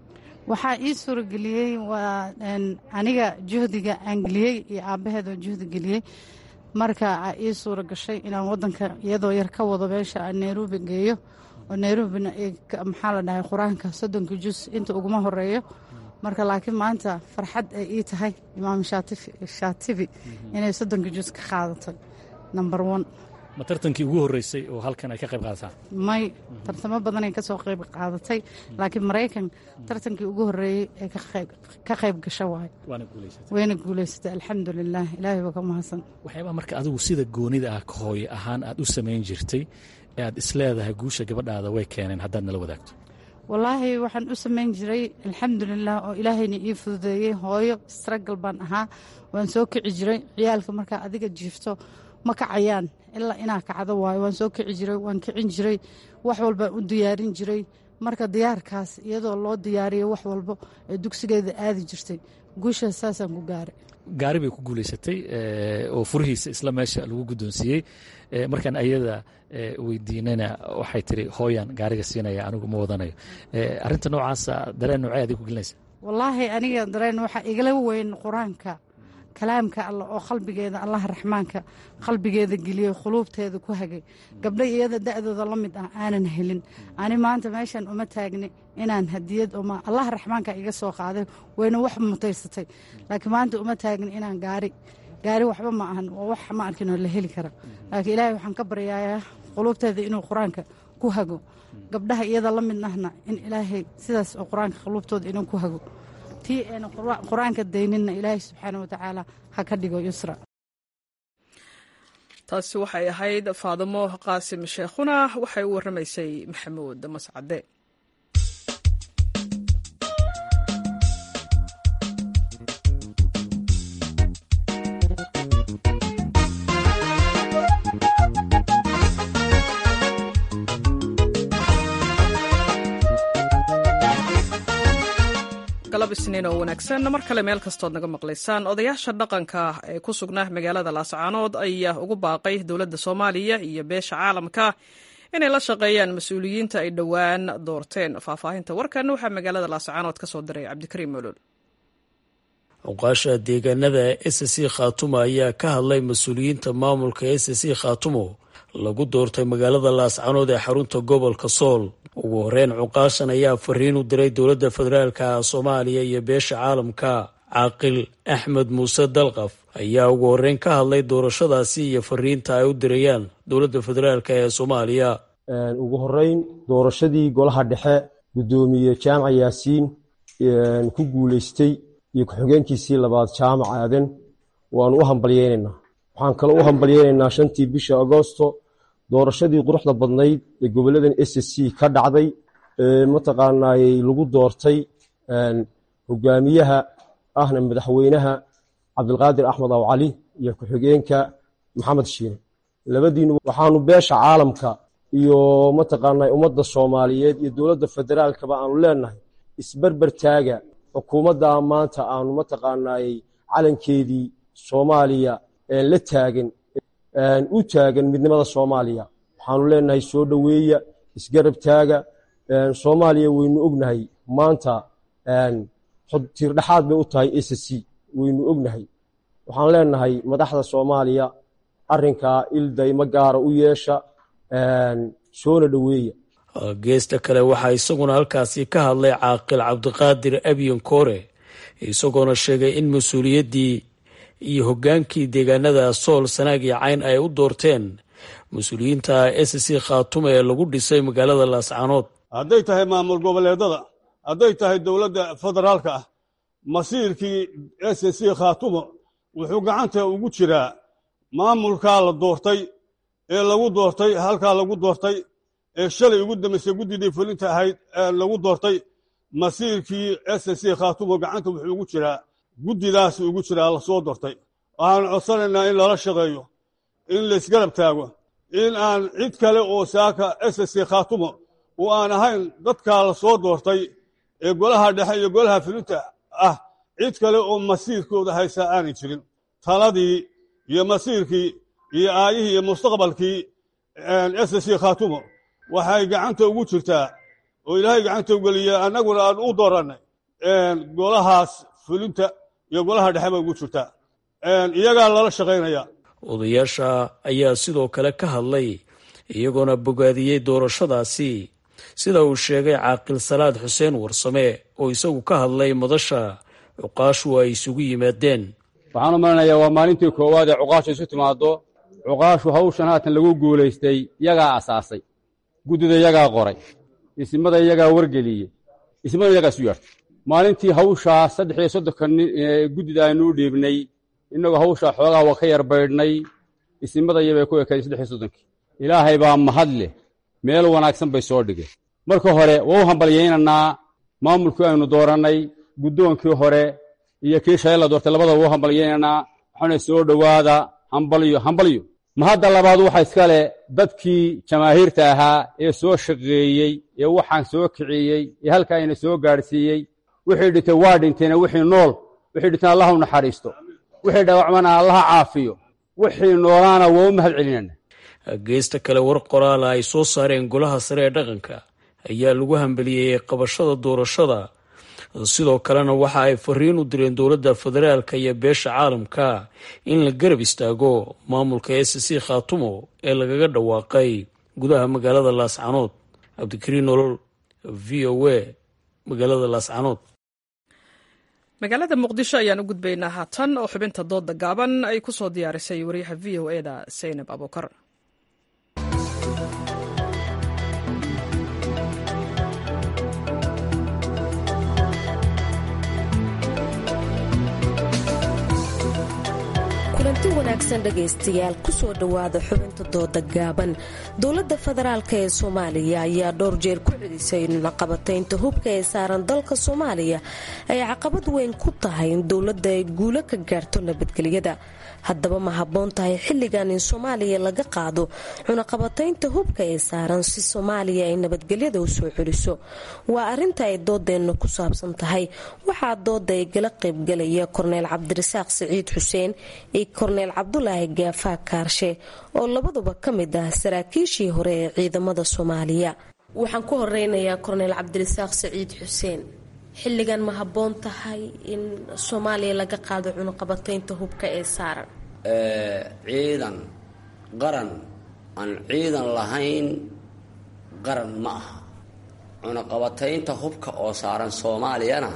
waxaa ii suurageliyey waa aniga juhdiga aan geliyey iyo aabbaheed oo juhdi geliyey marka aa ii suura gashay inaan wadanka iyadoo yar ka wado meesha aan nairobi geeyo oo nairobina maxaa la dhahay qur-aanka soddonka jus inta uguma horeeyo marka laakiin maanta farxad ay ii tahay imaam shaatibi inay soddonka jus ka qaadatay number one ma tartankii ugu horreysay oo halkan ay ka qayb qaadataan may tartamo badanay ka soo qayb qaadatay laakiin maraykan tartankii ugu horreeyey ee ka qayb gasha waayo wayna guulaysatay alxamdulilah ilaahay baa ka mahadsan waxyaabaa marka adigu sida goonida ah hooye ahaan aad u samayn jirtay ee aad isleedahay guusha gabadhaada way keeneen haddaad nala wadaagto wallaahi waxaan u samayn jiray alxamdulilah oo ilaahayna ii fududeeyey hooyo stragal baan ahaa waan soo kici jiray ciyaalka markaa adiga jiifto ma kacayaan ilaa inaa kacdo waayo waan soo kici jiray waan kicin jiray wax walbaan u diyaarin jiray marka diyaarkaas iyadoo loo diyaariyo wax walbo ee dugsigeeda aadi jirtay guushaas saasaan ku gaaray gaari bay ku guulaysatay oo furihiisa isla meesha lagu guddoonsiiyey markaan ayada weydiinana waxay tiri hooyan gaariga siinaya anigu ma wadanayo arinta noocaasa dareen noocee adig ku gelinaysa wallaahi aniga dareen waxaa igala weyn qur-aanka kalaamka alla oo qalbigeeda allaha raxmaanka qalbigeeda geliyey khuluubteeda ku hagay gabdha iyada da'dooda la mid ah aanan helin ani maanta meeshan uma taagni inaan hadiyad uma allaha raxmaanka iga soo qaaday wayna wax mutaysatay laakiin maanta uma taagni inaan gaari gaari waxba ma ahan waa wax ma arkinoo la heli kara laakiin ilaahay waxaan ka baryayaa quluubteeda inuu qur-aanka ku hago gabdhaha iyada la mid ahna in ilaahay sidaas oo qur-aanka quluubtooda inuu ku hago tii ayna qur-aanka dayninna ilaahay subxaana watacaala ha ka dhigo yusra taasi waxay ahayd faadimo qaasim sheekhuna waxay u warramaysay maxamuud mascade galab isniin oo wanaagsan mar kale meel kastood naga maqlaysaan odayaasha dhaqanka ee ku sugnaa magaalada laascaanood ayaa ugu baaqay dowladda soomaaliya iyo beesha caalamka inay la shaqeeyaan mas-uuliyiinta ay dhowaan doorteen faahfaahinta warkan waxaa magaalada laascaanood ka soo diray cabdikariim molol cuqaasha deegaanada s c khaatumo ayaa ka hadlay mas-uuliyiinta maamulka s c khaatumo lagu doortay magaalada laascanood ee xarunta gobolka sool ugu horeyn cuqaashan ayaa fariin u diray dowladda federaalka soomaaliya iyo beesha caalamka caaqil axmed muuse dalqaf ayaa ugu horeyn ka hadlay doorashadaasi iyo fariinta ay u dirayaan dowladda federaalk ee soomaaliya ugu horeyn doorashadii golaha dhexe guddoomiye jaamac yaasiin ku guuleystay iyo ku-xigeenkiisii labaad jaamac aadan waanu u hambalyeynaynaa waxaan kale u hambalyeynaynaa shantii bisha agoosto doorashadii quruxda badnayd ee goboladan s c ka dhacday mataqaanaay lagu doortay hogaamiyaha ahna madaxweynaha cabdilqaadir axmed aw cali iyo ku-xigeenka maxamed shiine labadiinu waxaanu beesha caalamka iyo mataqaanaa ummadda soomaaliyeed iyo dowladda federaalkaba aanu leenahay isberber taaga xukuumadda maanta aanu mataqaanaay calankeedii soomaaliya la taagan u taagan midnimada soomaaliya waxaanu leenahay soo dhoweeya isgarab taaga soomaaliya waynu ognahay maanta tiirdhexaad bay u tahay s c waynu ognahay waxaan leenahay madaxda soomaaliya arinkaa ildayma gaara u yeesha soona dhoweeya geesta kale waxaa isaguna halkaasi ka hadlay caaqil cabdiqaadir abyan koore isagoona sheegay in mas-uuliyaddii iyo hoggaankii deegaanada sool sanaag iyo cayn ay u doorteen mas-uuliyiinta s c khaatumo ee lagu dhisay magaalada laascaanood hadday tahay maamul goboleedada hadday tahay dowladda federaalka ah masiirkii s c khaatumo wuxuu gacanta ugu jiraa maamulkaa la doortay ee lagu doortay halkaa lagu doortay ee shalay ugu dambaysay guddidii fulinta ahayd lagu doortay masiirkii s c khaatumo gacanta wuxuu ugu jiraa guddidaas ugu jiraa lasoo doortay waxaanu codsanaynaa in lala shaqeeyo in laysgarab taago in aan cid kale oo saaka s c khaatumo oo aan ahayn dadkaa la soo doortay ee golaha dhexe iyo golaha fulinta ah cid kale oo masiirkooda haysaa aanay jirin taladii iyo masiirkii iyo aayihii iyo mustaqbalkii s c khaatumo waxay gacanta ugu jirtaa oo ilaahay gacanta ugeliya annaguna aan u doorannay golahaas fulinta iyo golaha dhexe bay ugu jirtaa iyagaa lala shaqaynaya odayaasha ayaa sidoo kale ka hadlay iyagoona bogaadiyey doorashadaasi sida uu sheegay caaqil salaad xuseen warsame oo isagu ka hadlay madasha cuqaashu ay isugu yimaadeen waxaan u malanayaa waa maalintii koowaad ee cuqaashu isu timaaddo cuqaashu hawshan haatan lagu guulaystay yagaa asaasay guddida yagaa qoray isimada yagaa wargeliyey ismada yagaa isu yeertay maalintii hawshaa saddex iyo soddonka guddida aynu u dhiibnay innagoo hawshaa xoogaa waa ka yar baydhnay isimada yabay ku ekaday saddex iyo soddonkii ilaahay baa mahad leh meel wanaagsan bay soo dhigeen marka hore waa u hambalyaynaynaa maamulkii aynu doorannay guddoonkii hore iyo kii shalay la doortay labadaba waa u hambalyaynaynaa waxaana soo dhowaada hambalyo hambalyo mahadda labaad waxa iska leh dadkii jamaahiirta ahaa ee soo shaqeeyey ee waxaan soo kiciyey ee halkaa ina soo gaadhsiiyey wixii dhintay waa dhinteena wixii nool wixii dhinteen allah u naxariisto wixii dhaawacmana allaha caafiyo wixii noolaana waa u mahad celinayna geesta kale war qoraala ay soo saareen golaha sare ee dhaqanka ayaa lagu hambaliyeeyey qabashada doorashada sidoo kalena waxa ay fariin u direen dowladda federaalka iyo beesha caalamka in la garab istaago maamulka s c khaatumo ee lagaga dhawaaqay gudaha magaalada laascanood cabdikariin nolol v o a magaalada laascanood magaalada muqdisho ayaan u gudbaynaa haatan oo xubinta dooda gaaban ay ku soo diyaarisay wariyaha v o eda saynab abuukar kulanti wanaagsan dhegaystayaal kusoo dhowaada xubinta dooda gaaban dowladda federaalk ee soomaaliya ayaa dhowr jeer ku celisay in caqabataynta hubka ee saaran dalka soomaaliya ay caqabad weyn ku tahay in dowladda ay guulo ka gaarto nabadgelyada haddaba ma habboon tahay xilligan in soomaaliya laga qaado cunaqabataynta hubka ee saaran si soomaaliya ay nabadgelyada u soo celiso waa arinta ay doodeenna ku saabsan tahay waxaa dooda ay gala qaybgalaya korneyl cabdirasaaq siciid xuseen iyo korneyl cabdulaahi gaafaa kaarshe oo labaduba ka mid ah saraakiishii hore ee ciidamada soomaaliya waxaan ku horeynayaa korneyl cabdirasaaq siciid xuseen xilligan ma habboon tahay in soomaaliya laga qaado cunaqabataynta hubka ee saaran ciidan qaran aan ciidan lahayn qaran ma aha cunaqabataynta hubka oo saaran soomaaliyana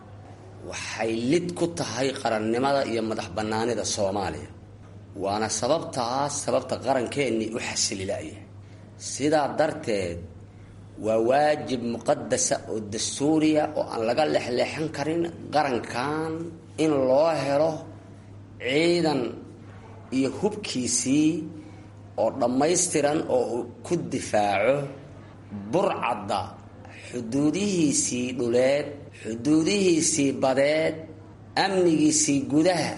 waxay lid ku tahay qarannimada iyo madax bannaanida soomaaliya waana sababtaas sababta qarankeenii u xasililaya sidaa darteed waa waajib muqadasa oo dastuuriya oo aan laga lexleexan karin qarankan in loo helo ciidan iyo hubkiisii oo dhammaystiran oo uu ku difaaco burcadda xuduudihiisii dhuleed xuduudihiisii badeed amnigiisii gudaha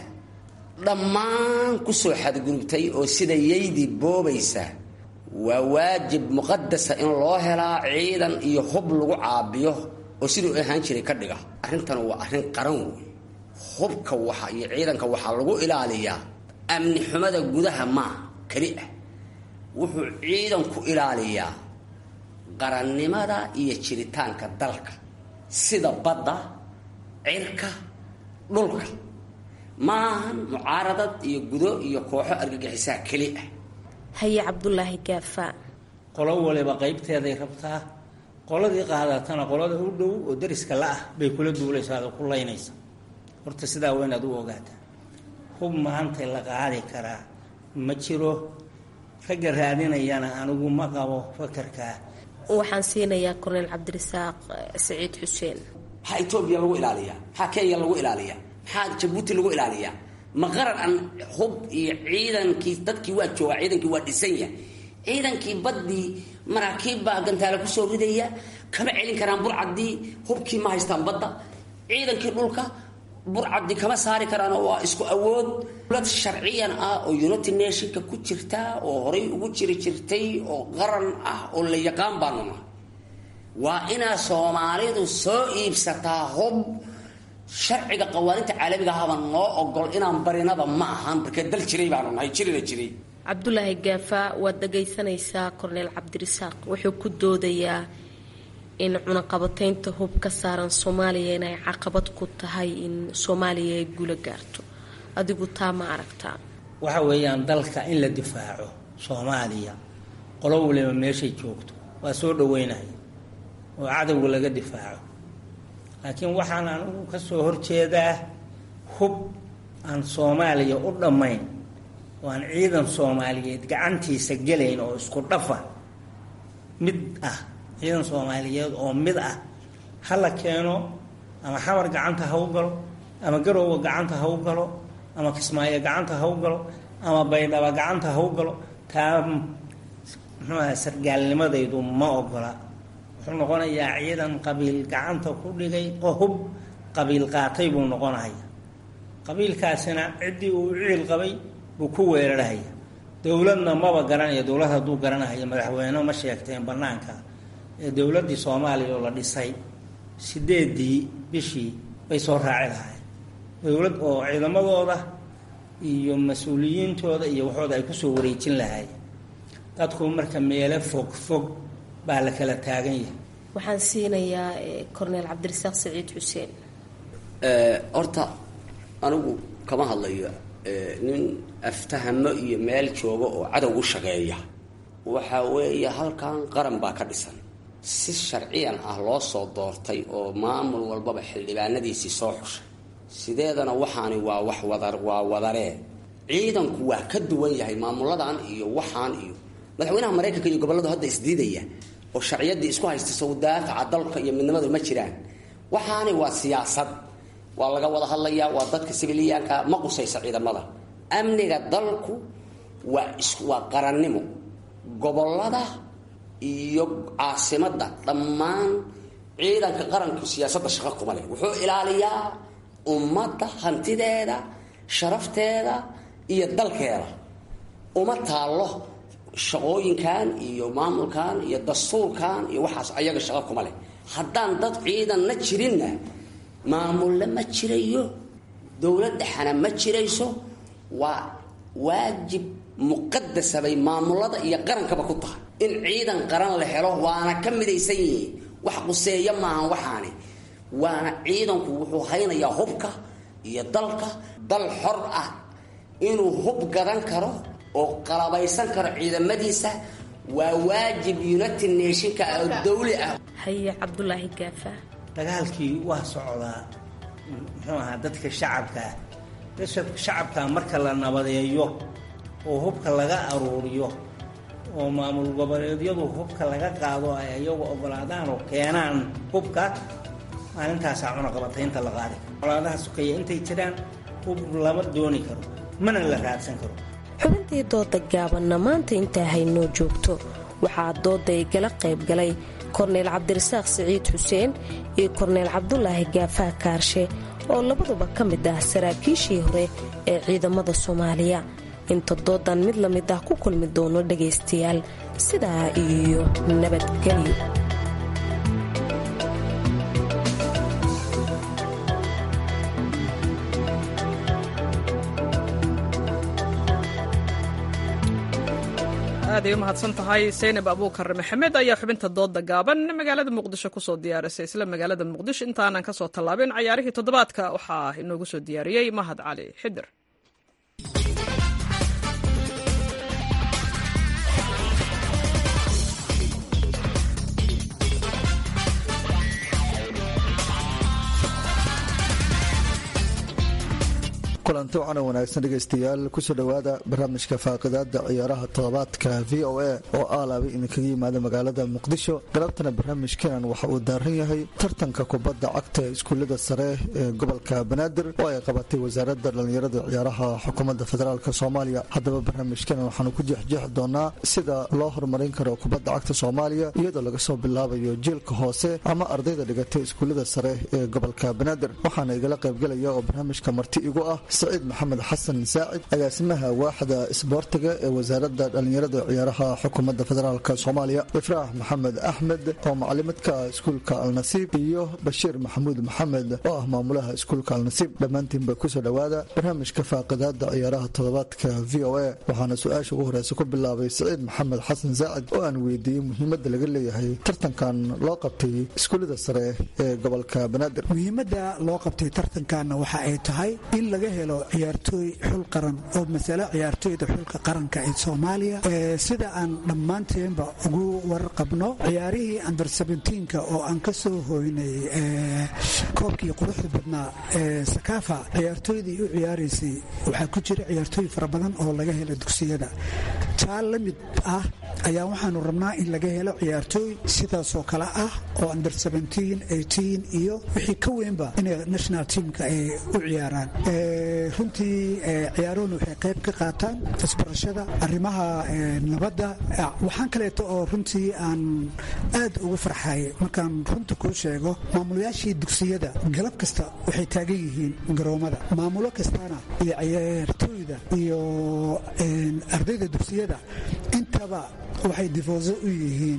dhammaan kusoo xadgudubtay oo sida yaydii boobaysa waa waajib muqadasa in loo helaa ciidan iyo hub lagu caabiyo oo siduu ahaan jiray ka dhiga arrintan waa arrin qaran wey hubka waxa iyo ciidanka waxaa lagu ilaaliyaa amni xumada gudaha maaha keli ah wuxuu ciidanku ilaaliyaa qarannimada iyo jiritaanka dalka sida badda cirka dhulka maahan mucaaradad iyo gudo iyo kooxo argagixisaa keli ah haye cabdulaahi gaafa qolo waliba qaybteeday rabtaa qoladii qaadatana qolada u dhow oo dariska la-ah bay kula duulaysaa oo ku laynaysa horta sidaa waa inaad u ogaataa hub maanta la qaadi karaa ma jiro ragga raadinayana anigu ma qabo fakarkaa waxaan siinayaa korneyl cabdirasaaq saciid xuseen maxaa etoobiya lagu ilaaliyaa maxaa kenya lagu ilaaliyaa maxaa jabuuti lagu ilaaliyaa ma qaran aan hub iyo ciidankii dadkii waa joogaa ciidankii waa dhisanya ciidankii baddii maraakiib baa gantaale kusoo ridaya kama celin karaan burcaddii hubkii ma haystaan badda ciidankii dhulka burcaddii kama saari karaanoo waa isku awood dowlad sharciyan ah oo united nationka ku jirta oo horay ugu jiri jirtay oo qaran ah oo la yaqaan baanu nahay waa inaa soomaalidu soo iibsataa hub sharciga qawaaninta caalamiga ahaba noo ogol inaan barinaba ma ahan markee dal jiray baanu nahay jirina jiray cabdulaahi gaafa waad dhagaysanaysaa korneyl cabdirasaaq wuxuu ku doodayaa in cunaqabataynta hub ka saaran soomaaliya inay caqabad ku tahay in soomaaliya ay guula gaarto adigu taa ma aragtaa waxa weeyaan dalka in la difaaco soomaaliya qolo waliba meeshay joogto waa soo dhaweynaya oo cadowga laga difaaco laakiin waxaan anugu ka soo horjeedaa hub aan soomaaliya u dhammayn oo aan ciidan soomaaliyeed gacantiisa gelayn oo isku dhafa mid ah ciidan soomaaliyeed oo mid ah ha la keeno ama xamar gacanta ha u galo ama garowga gacanta ha u galo ama kismaayo gacanta ha u galo ama baydhaba gacanta ha u galo taa muxuu aha sargaalnimadaydu ma ogola wuxuu noqonayaa ciidan qabiil gacanta ku dhigay hub qabiil qaatay buu noqonaya qabiilkaasina ciddii uu ciil qabay buu ku weerarhaya dowladna maba garanaya dowlad hadduu garanahaya madaxweyne ma sheegteen banaanka ee dowladdii soomaaliya oo la dhisay sideedii bishii bay soo raaci lahaayeen dowlad oo ciidamadooda iyo mas-uuliyiintooda iyo waxooda ay kusoo wareejin lahaayeen dadku marka meelo fog fog baa la kala taagan yahay waxaan siinayaa corneel cabdirasaaq saciid xuseen horta anigu kama hadlayo nin aftahamo iyo meel jooga oo cadow u shaqeeya waxa weeye halkan qaran baa ka dhisan si sharciyan ah loo soo doortay oo maamul walbaba xildhibaanadiisii soo xushay sideedana waxaani waa wax wada waa wadaree ciidanku waa ka duwan yahay maamuladan iyo waxaan iyo madaxweynaha maraykanka iyo gobolladu hadda isdiidaya oo sharciyadii isku haysta sawdaafaca dalka iyo midnimadu ma jiraan waxaani waa siyaasad waa laga wada hadlayaa waa dadka sibiliyaanka ma qusaysa ciidamada amniga dalku waa waa qarannimo gobolada iyo caasimadda dhammaan ciidanka qaranku siyaasadda shaqo kuma leh wuxuu ilaaliyaa ummadda hantideeda sharafteeda iyo dalkeeda uma taallo shaqooyinkan iyo maamulkan iyo dastuurkan iyo waxaas ayaga shaqo kuma leh haddaan dad ciidanna jirinna maamulle ma jirayo dowlad dhexana ma jirayso waa waajib muqadasa bay maamulada iyo qarankaba ku tahay in ciidan qaran la helo waana ka midaysan yihiin wax quseeya maahan waxaani waana ciidanku wuxuu haynayaa hubka iyo dalka dal xor ah inuu hub gadan karo oo qalabaysan karo ciidamadiisa waa waajib united nationka oo dawli ah haye cabdulaahi gaafa dagaalkii waa socdaa muxuu ahaa dadka shacabkaa dadka shacabkaa marka la nabadeeyo oo hubka laga aruuriyo oo maamul goboleedyadu hubka laga qaado ay iyagu ogolaadaan oo keenaan hubka maalintaasaa cunaqabataynta la qaadi colaadaha sukaya intay jiraan hub lama dooni karo mana la raadsan karo xubintii dooda gaabanna maanta intaa haynoo joogto waxaa dooda igala qayb galay korneyl cabdirasaaq siciid xuseen iyo korneyl cabdulaahi gaafaa kaarshe oo labaduba ka mid ah saraakiishii hore ee ciidamada soomaaliya inta doodan mid la mid ah ku kulmi doono dhagaystayaal sidaa iyo nabadgelyo aaday u mahadsan tahay saynab abuukar maxamed ayaa xubinta dooda gaaban magaalada muqdisho kusoo diyaarisay isla magaalada muqdisho intaanan kasoo tallaabin cayaarihii toddobaadka waxaa inoogu soo diyaariyey mahad cali xidir kulanti wacan wanaagsan dhegaystayaal kusoo dhowaada barnaamijka faaqidaada ciyaaraha toddobaadka v o a oo aalaaba idinkaga yimaada magaalada muqdisho galabtana barnaamijkeenan waxa uu daaran yahay tartanka kubadda cagta ee iskuullada sare ee gobolka banaadir oo ay qabatay wasaaradda dhallinyarada ciyaaraha xukuumadda federaalk soomaaliya haddaba barnaamijkeenan waxaanu ku jeexjeexi doonaa sida loo horumarin karo kubadda cagta soomaaliya iyadoo laga soo bilaabayo jiilka hoose ama ardayda dhigatay iskuullada sare ee gobolka banaadir waxaana igala qaybgelaya oo barnaamijka marti igu ah saciid maxamed xasan saacid agaasimaha waaxda isboortiga ee wasaaradda dhallinyarada ciyaaraha xukuumadda federaalk soomaaliya ifraax maxamed axmed oo macalimadka iskuulka alnasiib iyo bashiir maxamuud maxamed oo ah maamulaha iskuulka alnasiib dhammaantiinba kusoo dhowaada barnaamijka faaqidaada ciyaaraha toddobaadka v o a waxaana su-aasha ugu horeysa ku bilaabay siciid maxamed xasan saacid oo aan weydiiyey muhiimadda laga leeyahay tartankan loo qabtay iskuullada sare ee gobolka banaadir muhiimadda loo qabtay tartankanna waxa ay tahay in laga helo ciyaartooy xul qaran oo masale ciyaartooyda xulka qaranka ee soomaaliya sida aan dhammaanteenba ugu warqabno ciyaarihii under ka oo aan ka soo hoynay koobkii quruxda badnaa ee sakaafa ciyaartooydii u ciyaaraysay waxaa ku jira ciyaartooy fara badan oo laga helo dugsiyada taa la mid ah ayaa waxaanu rabnaa in laga helo ciyaartooy sidaasoo kale ah oo under iyo wixii ka weynba inay national teamka ay u ciyaaraan runtii ciyaaruhuna waxay qayb ka qaataan isbarashada arrimaha nabadda waxaan kaleeto oo runtii aan aad ugu farxay markaan runta kuu sheego maamulayaashii dugsiyada galab kasta waxay taagan yihiin garoomada maamulo kastana iyo ciyaartooyda iyo ardayda dugsiyada intaba waxay difooso u yihiin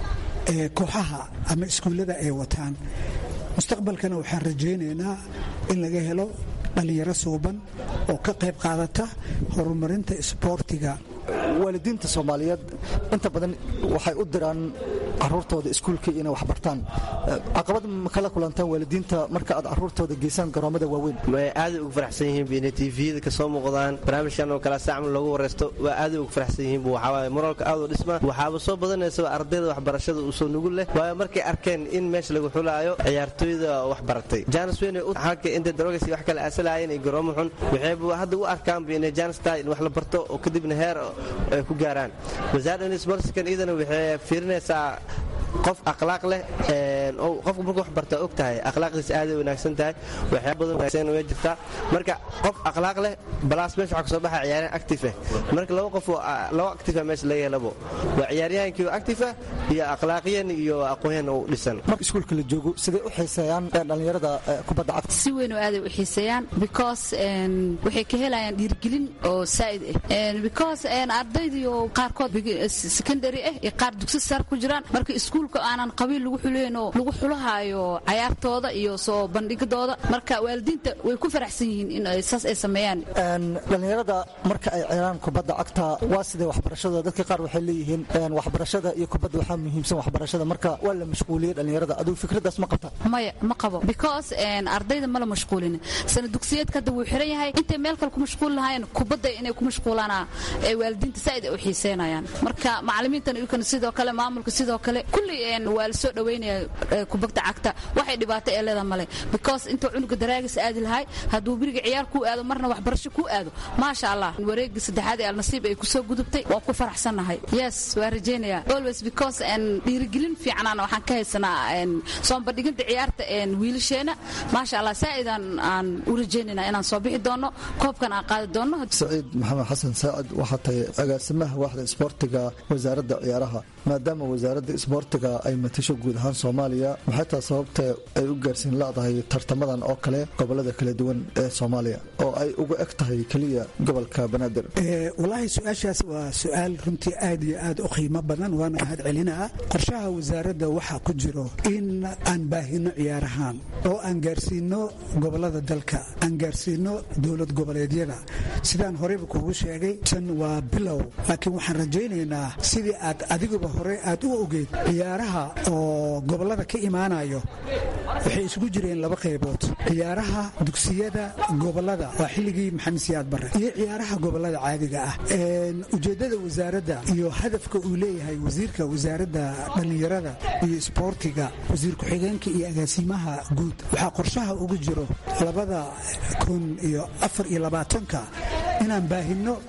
kooxaha ama iskuullada ay wataan mustaqbalkana waxaan rajaynaynaa in laga helo dhallinyaro suuban oo ka qayb qaadata horumarinta isboortiga waalidiinta soomaaliyeed inta badan waxay u diraan caruurtooda iskuulka inay waxbartaan caqabad ma kala kulantaan waalidiinta marka aad caruurtooda geysaan garoomada waaweyn way aaday ugu faraxsan yihiin inay tviyada kasoo muuqdaan barnaamijkan oo kale saacmal loogu wareysto waa aaday ugu faraxsan yihiin waxawaaye moraalka aad u dhisma waxaaba soo badanaysa ardayda waxbarashada uu soo nugul leh waayo markay arkeen in meesha lagu xulaayo ciyaartooyda waxbaratay jaanis weyn halka inta darogas wax kale aasalaayeen iyo garoomo xun waxayba hadda u arkaanba inay jaanis tahay in wax la barto oo kadibna heer ay ku gaaraan wasaaradda sportskan iyadana waxay fiirinaysaa qof akhlaaq leh qofka markuu wax bartaa og tahay akhlaaqdiisa aaday wanaagsan tahay waxyaaba badan wanaagsan way jirtaa marka qof akhlaaq leh balaas meesha waxaa kasoo baxa ciyaaryahan active ah marka laba qof oo laba active ah meesha laga helabo waa ciyaaryahankii active ah iyo akhlaaqiyan iyo aqoonyan u dhisan marka iskuulka la joogo siday u xiiseeyaan dhallinyarada kubadda cagta si weyn oo aaday u xiiseeyaan because waxay ka helayaan dhiirigelin oo saa'id ah because ardaydiyo qaarkood secondary ah iyo qaar dugsi sare ku jiraan marka iskuulka aanan qabiil lagu xuleynoo lagu xulahaayo cayaartooda iyo soo bandhigadooda marka waalidiinta way ku faraxsan yihiin in saas ay sameeyaan dhallinyarada marka ay ciyaaraan kubadda cagta waa sidee waxbarashada dadka qaar waxay leeyihiin waxbarashada iyo kubadda waxaa muhiimsan waxbarashada marka waa la mashquuliyey dhallinyarada adigu fikradaas ma qabta maya ma qabo because ardayda ma la mashquulin sana dugsiyeedka hadda wuu xiran yahay intay meel kale ku mashquuli lahaayeen kubadda inay ku mashquulaana ee waalidiinta saa'id ay u xiiseynayaan marka macallimiintan iyukana sidoo kale maamulka sidoo kale kulli waa la soo dhaweynaya kubadda cagta waxay dhibaato ee leeda male because intuu cunuga daraagis aadi lahay hadduu biriga ciyaar kuu aado marna waxbarasho kuu aado maasha allah wareegii saddexaad ee alnasiib ay kusoo gudubtay waan ku faraxsannahay yes waa rajaynaya always because dhiirigelin fiicanaan waxaan ka haysanaa soonbadhiginta ciyaarta wiilasheena maasha allah saa'idaan aan u rajaynayna inaan soo bixi doono koobkan aan qaadi doono saciid maxamed xasan saacid waxaa tahay agaasimaha waaxda isboortiga wasaaradda ciyaaraha maadaama wasaaradda isboortiga ay matasho guud ahaan soomaaliya maxay taha sababta ay u gaarsiin leedahay tartamadan oo kale gobolada kala duwan ee soomaaliya oo ay uga eg tahay keliya gobolka banaadir walaahi su-aashaas waa su-aal runtii aad iyo aad u qiimo badan waana mahad celinaa qorshaha wasaaradda waxaa ku jiro in aan baahino ciyaarahaan oo aan gaarsiino gobolada dalka aan gaarsiino dowlad goboleedyada sidaan horeyba kuugu sheegay tan waa bilow laakiin waxaan rajaynaynaa sidii aad adiguba hore aad u ogeyd ciyaaraha oo gobolada ka imaanayo waxay isugu jireen laba qaybood ciyaaraha dugsiyada gobolada waa xilligii maxamed siyaad bare iyo ciyaaraha gobolada caadiga ah ujeedada wasaaradda iyo hadafka uu leeyahay wasiirka wasaaradda dhallinyarada iyo isboortiga wasiir ku-xigeenka iyo agaasimaha guud waxaa qorshaha ugu jiro labada kun iyo afar iyo labaatanka inaan baahino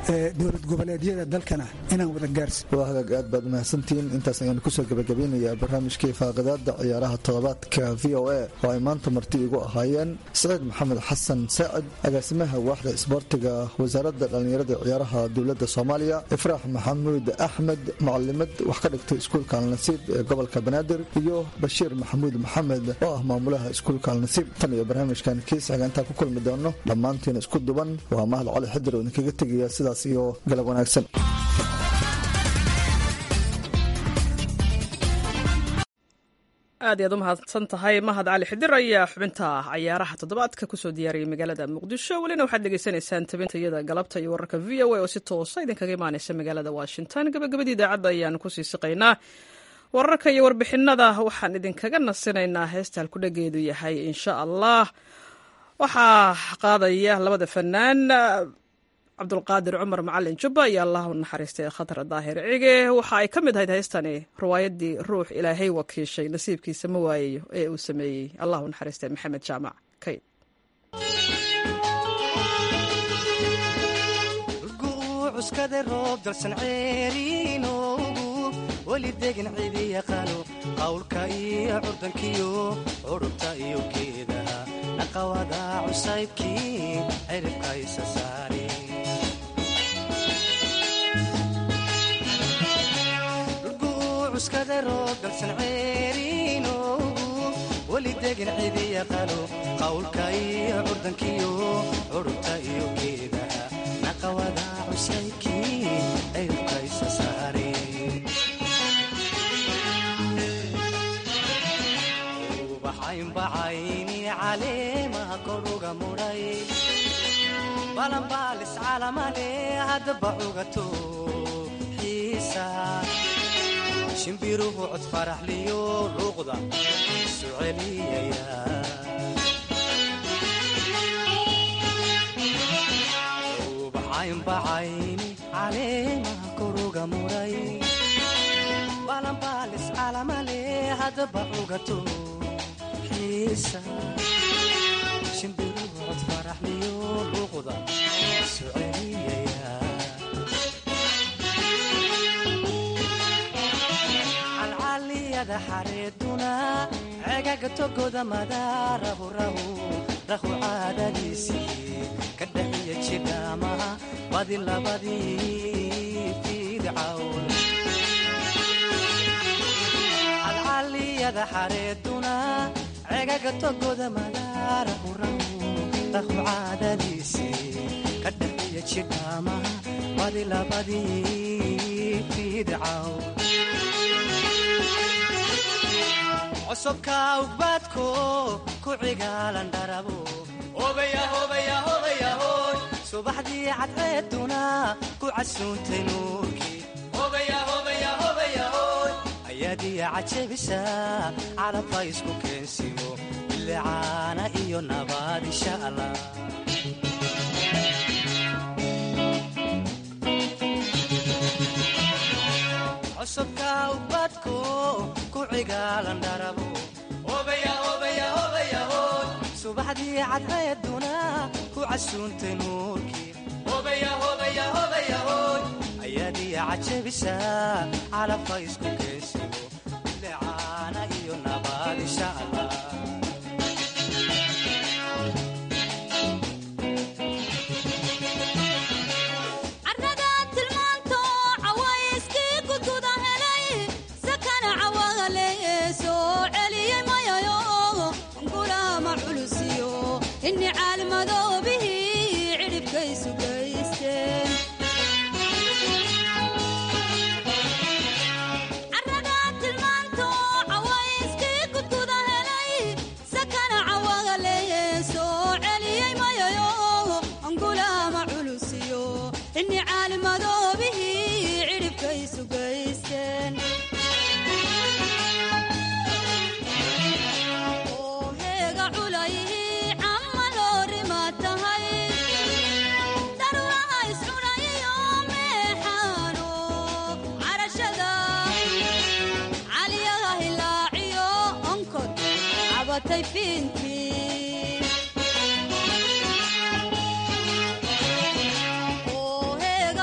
dowlad goboleedyada dalkana inaan wada gaarsi waa hagaag aad baad mahadsantihiin intaas ayaanu kusoo gabagabeynayaa barnaamijkii faaqidaada ciyaaraha toddobaadka v o a oo ay maanta marti igu ahaayeen saciid maxamed xasan saacid agaasimaha waaxda isboortiga wasaaradda dhallinyarada ciyaaraha dowladda soomaaliya ifraax maxamuud axmed mucalimad wax ka dhigtay iskuulka alnasiib ee gobolka banaadir iyo bashiir maxamuud maxamed oo ah maamulaha iskuulka alnasiib tan iyo barnaamijkan kiisxiga intaan ku kulmi doono dhammaantiin isku duban waa mahad cali xidir oo idinkaga tegaya sidaas iyo galab wanaagsan aad iyaad u mahadsan tahay mahad cali xidir ayaa xubinta cayaaraha toddobaadka kusoo diyaariyay magaalada muqdisho welina waxaad dhegeysanaysaan tabintayada galabta iyo wararka v o a oo si toosa idinkaga imaanaysa magaalada washington gabagabadii idaacadda ayaan kusii siqaynaa wararka iyo warbixinada waxaan idinkaga nasinaynaa heesta halkudhageedu yahay insha allah waxaa qaadaya labada fanaan cabdulqaadir cumar macalin jubba iyo allah u naxariistay khatar daahir cige waxa ay ka mid ahayd heystani riwaayadii ruux ilaahay wakiishay nasiibkiisa ma waayayo ee uu sameeyey allah u naxariistay maxamed jaamac kayd cuskada roob dalsan ceeriinoogu weli degin cidi yaqaano qawlka iyo curdankiyo curubta iyo geedaha naqawada cusaybkii ciribka isa saari cuskada roob dalsan ceeriinoogu weli degin cidi yaqaano qawlka iyo curdankiyo curubta iyo geedaha naqawada cusaybkii ciribka isa saari bacaynbacayni caleemaha koruga mudhay balanbaalis calamale haddaba cugato xiisa shimbiruhu cod faraxliyo luuqda isu celiyaya bacaynbacayni caleemaha koruga mudhay balanbaalis calamale haddaba cugato shimbirucod faraxliyo luuqda isu celiyaya calcaliyada xareeduna cegaga togoda madaarahu rahu rahu caadadiisii ka dhaxiya jidhaamaha badi labadii fiidcawn calcaliyada xareeduna cegaga togoda madaarahu rahu rahu caadadiisii ka dhaxiya jidhaamaha badi labadii fiidcaw cosubka ugbaadko ku cigaalan dharabo subaxdii cadceeduna ku casuuntay nuurkii ayaadiya cajabisa calabka isku keensimo bilicaana iyo nabaad insha allah cusubka ubadko ku cigaalan dharabo subaxdii cadceeduna ku casuuntay nuurkii ayaadiya cajabisa calabka isku keensimo bilicaana iyo nabaad insha allah heega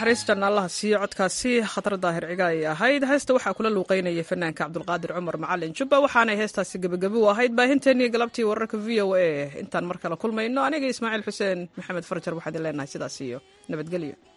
naxariis janna allaha siiyo codkaasi khatar daahir ciga ay ahayd heesta waxaa kula luuqeynaya fanaanka cabdulqaadir cumar macalin jubba waxaanay heestaasi gebagabi u ahayd baahinteennii galabtii wararka v o a intaan mar kale kulmayno aniga ismaaciil xuseen maxamed farjar waxaan idin leenahay sidaas iyo nabadgelyo